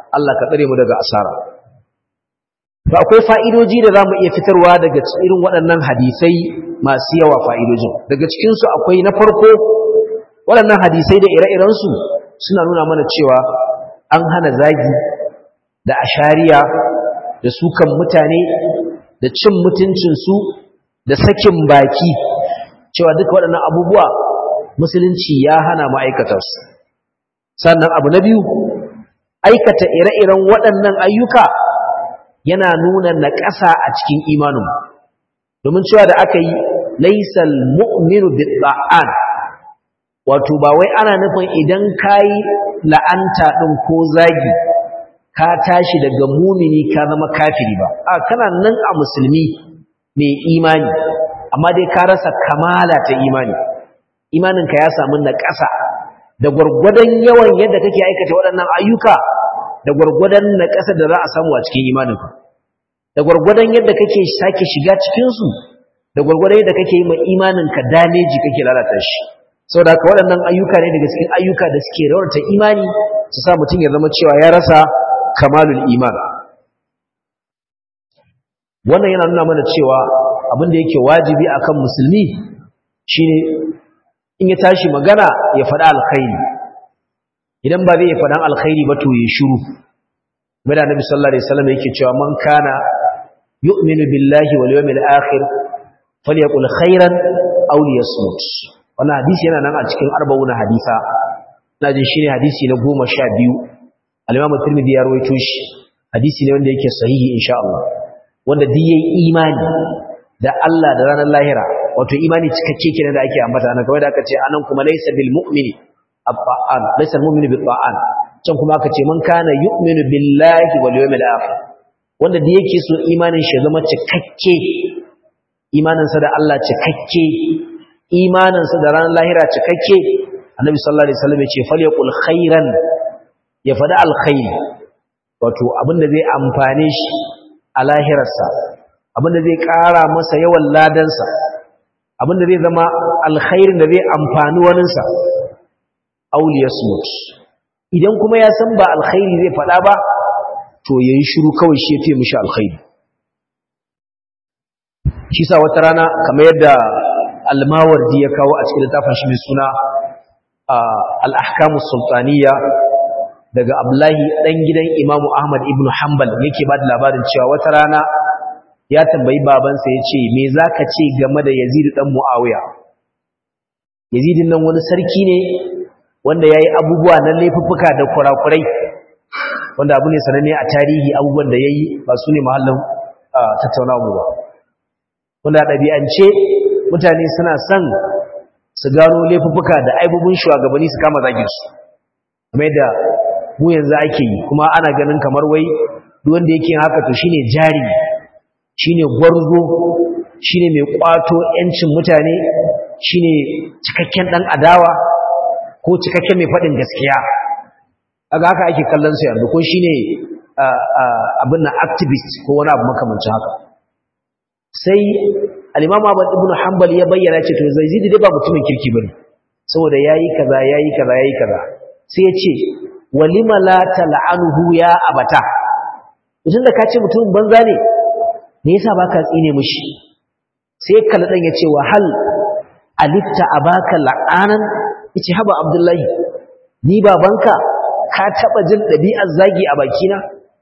Speaker 1: Allah ka tsare mu daga asara to akwai fa'idoji da zamu iya fitarwa daga irin waɗannan hadisai masu yawa fa'idojin daga cikin su akwai na farko waɗannan hadisai da ire-iren su suna nuna mana cewa an hana zagi da ashariya da sukan mutane da cin mutuncin su da sakin baki cewa duk waɗannan abubuwa musulunci ya hana ma'aikata su sannan abu na biyu aikata ire-iren waɗannan ayyuka yana nuna naƙasa a cikin imanin domin cewa da aka yi laisal mu'minu bi'an wato ba wai ana nufin idan kayi la'anta ɗin ko zagi ka tashi daga mumini ka zama kafiri ba a kana nan a musulmi mai imani amma dai ka rasa kamala ta imani imaninka ya samu naƙasa da gwargwadon yawan yadda kake aikata waɗannan ayyuka da gwargwadon naƙasa da za a samu a cikin imaninka da gwargwadon yadda kake sake shiga cikinsu da gwargwadon yadda kake yi ma imaninka dameji kake lalata shi sau da waɗannan ayyuka ne daga cikin ayyuka da suke raunata imani su sa mutum ya zama cewa ya rasa kamalul iman wannan yana nuna mana cewa abin da yake wajibi akan musulmi shine in ya tashi magana ya faɗa alkhairi idan ba zai ya faɗan alkhairi ba to ya shiru bada nabi sallallahu alaihi wasallam yake cewa man kana yu'minu billahi wal yawmil akhir falyaqul khairan aw liyasmut wannan hadisi yana nan a cikin arba'una hadisa ina jin shine hadisi na 12 al-imam at-tirmidhi ya rawaito shi hadisi ne wanda yake sahihi insha Allah wanda duk yayi imani da Allah da ranar lahira wato imani cikakke kenan da ake ambata nan kawai da aka ce anan kuma laysa bil mu'mini abba'an laysa al mu'minu bil ta'an can kuma aka ce man kana yu'minu billahi wal yawmil akhir wanda da yake so imanin shi zama cikakke imanin sa da Allah cikakke imanin sa da ranar lahira cikakke annabi sallallahu alaihi wasallam ya ce falyaqul khairan ya fada alkhairi wato abinda zai amfane shi a lahirarsa abinda zai ƙara masa yawan ladansa abinda zai zama alkhairin da zai amfani waninsa auliya smut idan kuma ya san ba alkhairi zai faɗa ba to ya yi shiru kawai shi ya fiye mishi alkhairi shi sa wata rana kamar yadda almawardi ya kawo a cikin littafin shi mai suna al'ahkamus sultaniya daga abdullahi ɗan gidan imamu ahmad ibn hanbal yake ba da labarin cewa wata rana ya tambayi babansa ya ce me za ka ce game da yazid ɗan mu'awiya yazidin nan wani sarki ne wanda ya yi abubuwa na laifuffuka da kurakurai wanda abu ne sananne a tarihi abubuwan da ya yi ba su ne mahallin tattaunawa ba wanda ɗabi'ance mutane suna son su gano laifuffuka da aibubun shugabanni su kama zagin su kuma yadda mu yanzu ake yi kuma ana ganin kamar wai duk wanda yake haka to shine jari shine gwarzo shine mai kwato yancin mutane shine cikakken dan adawa ko cikakken mai fadin gaskiya kaga haka ake kallon su yanzu ko shine abin na activist ko wani abu makamancin haka sai al-Imam Ahmad ibn Hanbal ya bayyana ce to Zaid dai ba mutumin kirki bane saboda yayi kaza yayi kaza yayi kaza sai ya ce walima la tal'anuhu ya abata idan da ka ce mutumin banza ne me yasa baka tsine mishi sai kalla dan yace wa hal alifta abaka la'anan yace haba abdullahi ni babanka ka taba jin dabi'ar zagi a bakina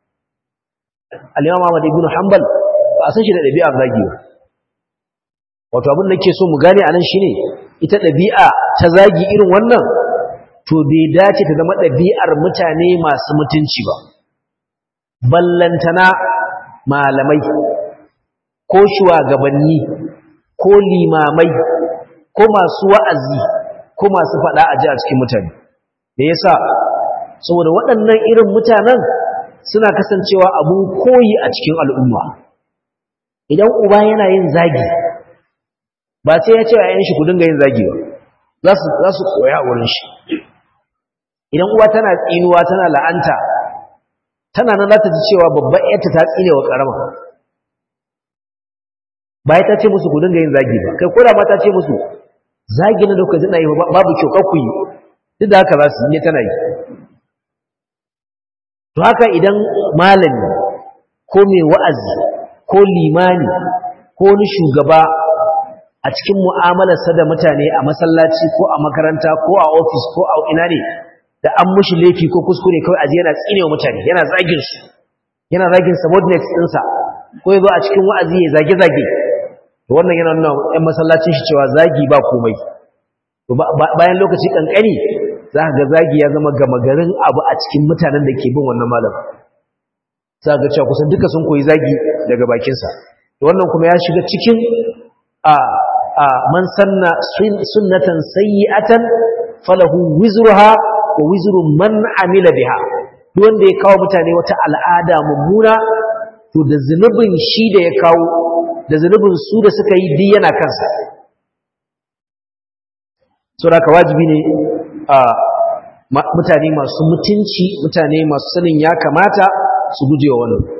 Speaker 1: al-imam Ahmad ibn Hanbal ba san shi da dabi'ar zagi ba wato abin da nake so mu gane anan shine ita dabi'a ta zagi irin wannan to bai dace ta zama dabi'ar mutane masu mutunci ba ballantana malamai ko shugabanni ko limamai ko masu wa'azi ko masu faɗa a ji a cikin mutane da yasa saboda waɗannan irin mutanen suna kasancewa abun koyi a cikin al'umma idan uba yana yin zagi ba sai ya ce wa ‘yan shi ku dinga yin zagi ba za su koya a wurin shi idan uwa tana tsinuwa tana la'anta tana nan za ta ji cewa babban ‘yarta ta tsine wa ƙarama ba ya ta ce musu ku dinga yin zagi ba kai koda ma ta ce musu zagi na da kuka zina yi babu kyau kakku yi duk da haka za su yi tana yi to haka idan malami ko mai wa'azi ko limani ko wani shugaba a cikin mu'amalarsa da mutane a masallaci ko a makaranta ko a ofis ko a ina ne da an mushi laifi ko kuskure kawai aje yana tsine wa mutane yana zagin su yana zagin subordinates ɗinsa ko ya zo a cikin wa'azi ya zage-zage to wannan yana nuna ‘yan masallacin shi cewa zagi ba komai bayan lokaci ƙanƙani za ga zagi ya zama gama garin abu a cikin mutanen da ke bin wannan malam za ga cewa kusan duka sun koyi zagi daga bakinsa to wannan kuma ya shiga cikin a a man sanna sunnatan sayyi'atan falahu wizruha wa wizru man amila biha duk wanda ya kawo mutane wata al'ada mummuna to da zunubin shi da ya kawo da zunubin su da suka yi duk yana kansa saboda ka wajibi ne a mutane masu mutunci mutane masu sanin ya kamata su guje wa wannan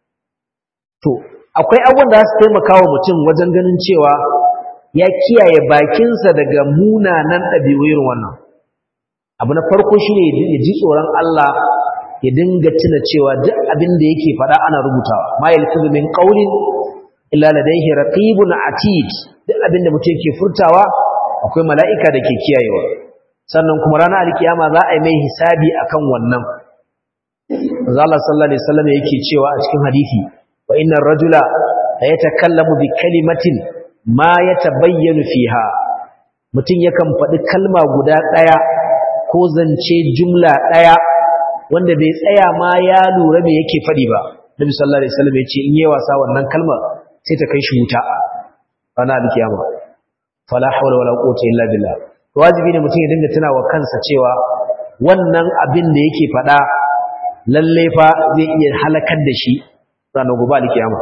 Speaker 1: to akwai abubuwan da su taimaka wa mutum wajen ganin cewa ya kiyaye bakinsa daga munanan ɗabi'u irin wannan abu na farko shine ya ji tsoron Allah ya dinga tuna cewa duk abin da yake faɗa ana rubutawa ma yalfizu min qawlin illa ladayhi raqibun atid duk abin da mutum yake furtawa akwai mala'ika da ke kiyayewa sannan kuma ranar alkiyama za a yi mai hisabi akan wannan manzo Allah sallallahu alaihi wasallam yake cewa a cikin hadisi wa innar rajula la yatakallamu bi kalimatin ma yatabayyanu fiha mutum yakan faɗi kalma guda ɗaya ko zance jumla ɗaya wanda bai tsaya ma ya lura me yake faɗi ba Nabi sallallahu alaihi wasallam ya ce in yi wasa wannan kalmar sai ta kai shi wuta ranar alkiyama fala hawla wala quwwata illa billah wajibi ne mutum ya dinga tunawa kansa cewa wannan abin da yake faɗa lalle fa zai iya halakar da shi ranar gobe alkiyama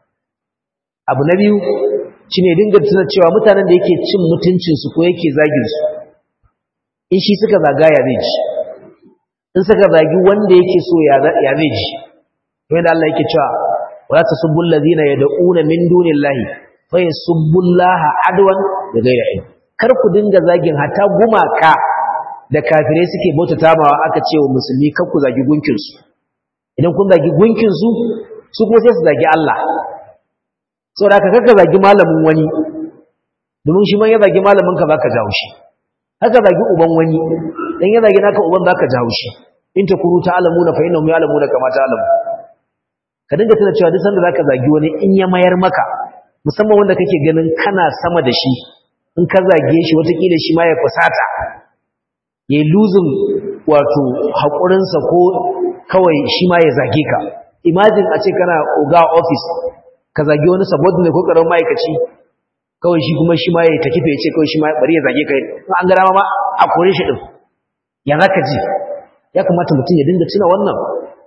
Speaker 1: abu na biyu shine dinga tuna cewa mutanen da yake cin mutuncin su ko yake zagin su in shi suka zagaya zai ji in suka zagi wanda yake so ya zai ji wanda Allah yake cewa wala tasubbu allazina yad'una min dunillahi fa yasubbullaha adwan da gaira ilm kar ku dinga zagin hatta gumaka da kafirai suke bautata ma aka ce wa musulmi kar ku zagi gunkin su idan kun zagi gunkin su su kuma sai su zagi Allah saboda haka kaka zagi malamin wani domin shi man ya zagi malamin ka zaka jawo shi haka zagi uban wani dan ya zagi naka uban zaka jawo shi in takuru ta'lamuna fa innahum ya'lamuna kama ta'lamu ka dinga tana cewa duk sanda zaka zagi wani in ya mayar maka musamman wanda kake ganin kana sama da shi in ka zage shi watakila shi ma ya fusata ya luzin wato haƙurinsa ko kawai shi ma ya zage ka imagine a ce kana oga office ka zage wani subordinate ko karamin ma'aikaci kawai shi kuma shi ma ya tafi ya ce kawai shi ma bari ya zage ka an gara ma a kore shi din ya zaka ji ya kamata mutum ya dinga tuna wannan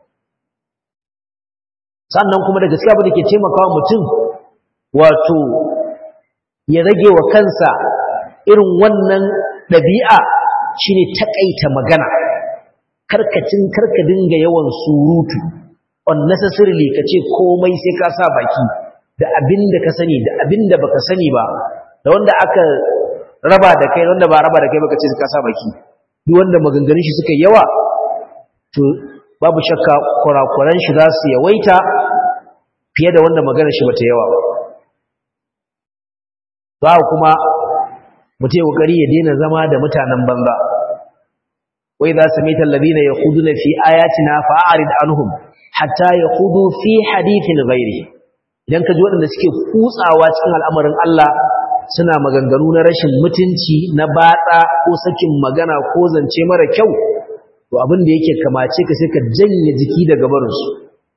Speaker 1: sannan kuma da gaskiya ba da ke taimakawa mutum wato ya rage wa kansa irin wannan ɗabi'a shine takaita magana karkacin karka dinga yawan surutu unnecessarily ka ce komai sai ka sa baki da abin da ka sani da abin da baka sani ba da wanda aka raba da kai wanda ba raba da kai baka ce ka sa baki duk wanda maganganun shi suka yawa to babu shakka kurakuran shi za su yawaita fiye da wanda maganar shi bata yawa ba ba kuma mutai kokari ya daina zama da mutanen banza wai za su mita alladhina yakhuduna fi ayatina fa'arid anhum hatta yakhudu fi hadithin ghairi idan ka ji waɗanda suke kutsawa cikin al'amarin Allah suna maganganu na rashin mutunci na batsa ko sakin magana ko zance mara kyau to abin da yake kamace ka sai ka janye jiki daga barinsu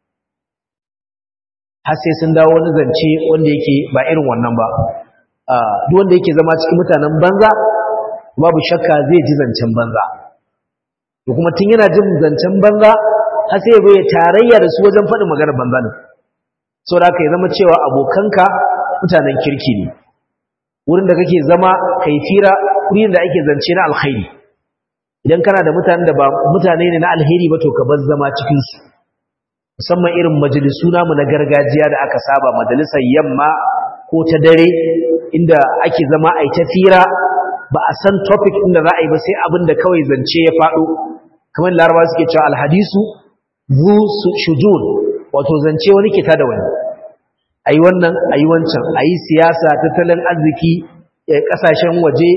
Speaker 1: har sai sun dawo wani zance wanda yake ba irin wannan ba duk wanda yake zama cikin mutanen banza babu shakka zai ji zancen banza to kuma tun yana jin zancen banza har sai ya ya tarayya da su wajen faɗin maganar banza ne saboda haka ya zama cewa abokanka mutanen kirki ne wurin da kake zama kai fira wurin da ake zance na alkhairi idan kana da mutanen da ba mutane ne na alheri ba to ka bar zama cikin su musamman irin majalisu namu na gargajiya da aka saba majalisar yamma ko ta dare inda ake zama a ta fira ba a san topic inda za a yi ba sai abin da kawai zance ya faɗo kamar laraba suke cewa alhadisu zu shujun wato zance wani kita da wani ayi wannan ayi wancan ayi siyasa tattalin arziki kasashen waje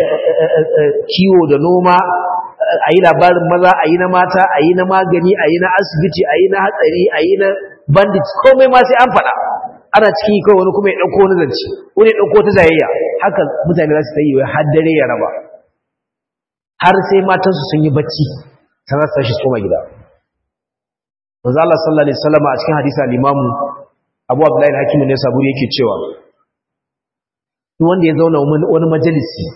Speaker 1: kiwo da noma ayi labarin maza ayi na mata ayi na magani ayi na asibiti ayi na hatsari ayi na bandits komai ma sai an faɗa ana ciki kawai wani kuma ya ɗauko wani zance wani ya ɗauko ta zayayya haka mutane za su yi wai har dare ya raba har sai matansu sun yi bacci ta za su tashi su koma gida manzo Allah sallallahu alaihi wasallam a cikin hadisi al-Imam Abu Abdullah al-Hakim ne saburi yake cewa duk wanda ya zauna wani majalisi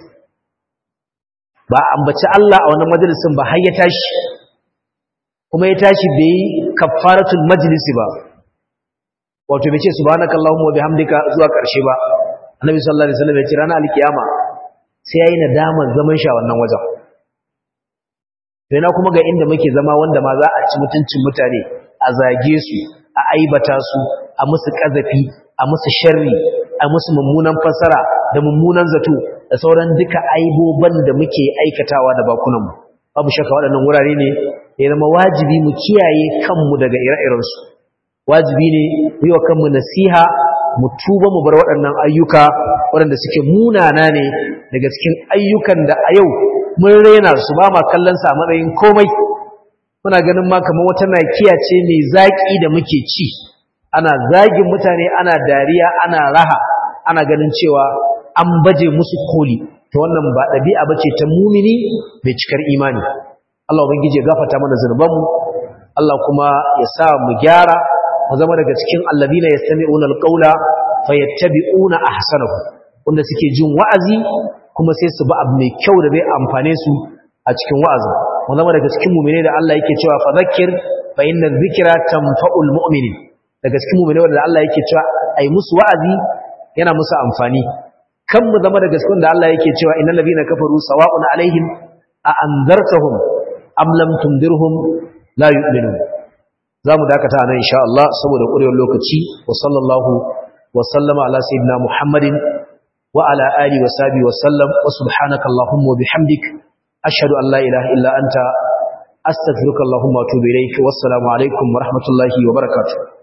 Speaker 1: ba ambaci Allah a wannan majalisin ba har ya tashi kuma ya tashi bai kafaratul majlisi ba wato bai ce subhanakallahumma wa bihamdika zuwa karshe ba annabi sallallahu alaihi wasallam ya ce ranar alkiyama sai yayi nadama zaman shi a wannan wajen sai na kuma ga inda muke zama wanda ma za a ci mutuncin mutane a zage su a aibata su a musu kazafi a musu sharri a musu mummunan fasara da mummunan zato da sauran duka aiboban da muke aikatawa da bakunanmu babu shakka waɗannan wurare ne ya zama wajibi mu kiyaye kanmu daga ire-irensu wajibi ne mu yi wa kanmu nasiha mu tuba mu bar waɗannan ayyuka waɗanda suke munana ne daga cikin ayyukan da a yau mun rena su ba ma kallon sa a matsayin komai muna ganin ma kamar wata nakiya ce mai zaƙi da muke ci ana zagin mutane ana dariya ana raha ana ganin cewa an baje musu koli to wannan ba ɗabi'a bace ta mumini mai cikar imani Allah ubangiji ya gafarta mana zunubanmu Allah kuma ya sa mu gyara mu zama daga cikin alladina yastami'una alqawla fayattabi'una ahsanahu wanda suke jin wa'azi kuma sai su ba abu mai kyau da zai amfane su a cikin wa'azi mu zama daga cikin mu'mine da Allah yake cewa fadhakkir fa inna dhikra tanfa'ul mu'minin daga cikin mu'mine wanda Allah yake cewa ai musu wa'azi yana musu amfani kan mu zama daga cikin da Allah yake cewa innal ladina kafaru sawa'un alaihim a anzartahum am lam tundirhum la yu'minun zamu dakata nan insha Allah saboda ƙurewar lokaci wa sallallahu wa sallama ala sayyidina Muhammadin wa ala alihi wa sahbihi wa sallam wa subhanaka allahumma wa bihamdik ashhadu an la ilaha illa anta astaghfiruka allahumma wa atubu ilayk wa assalamu alaikum wa rahmatullahi wa barakatuh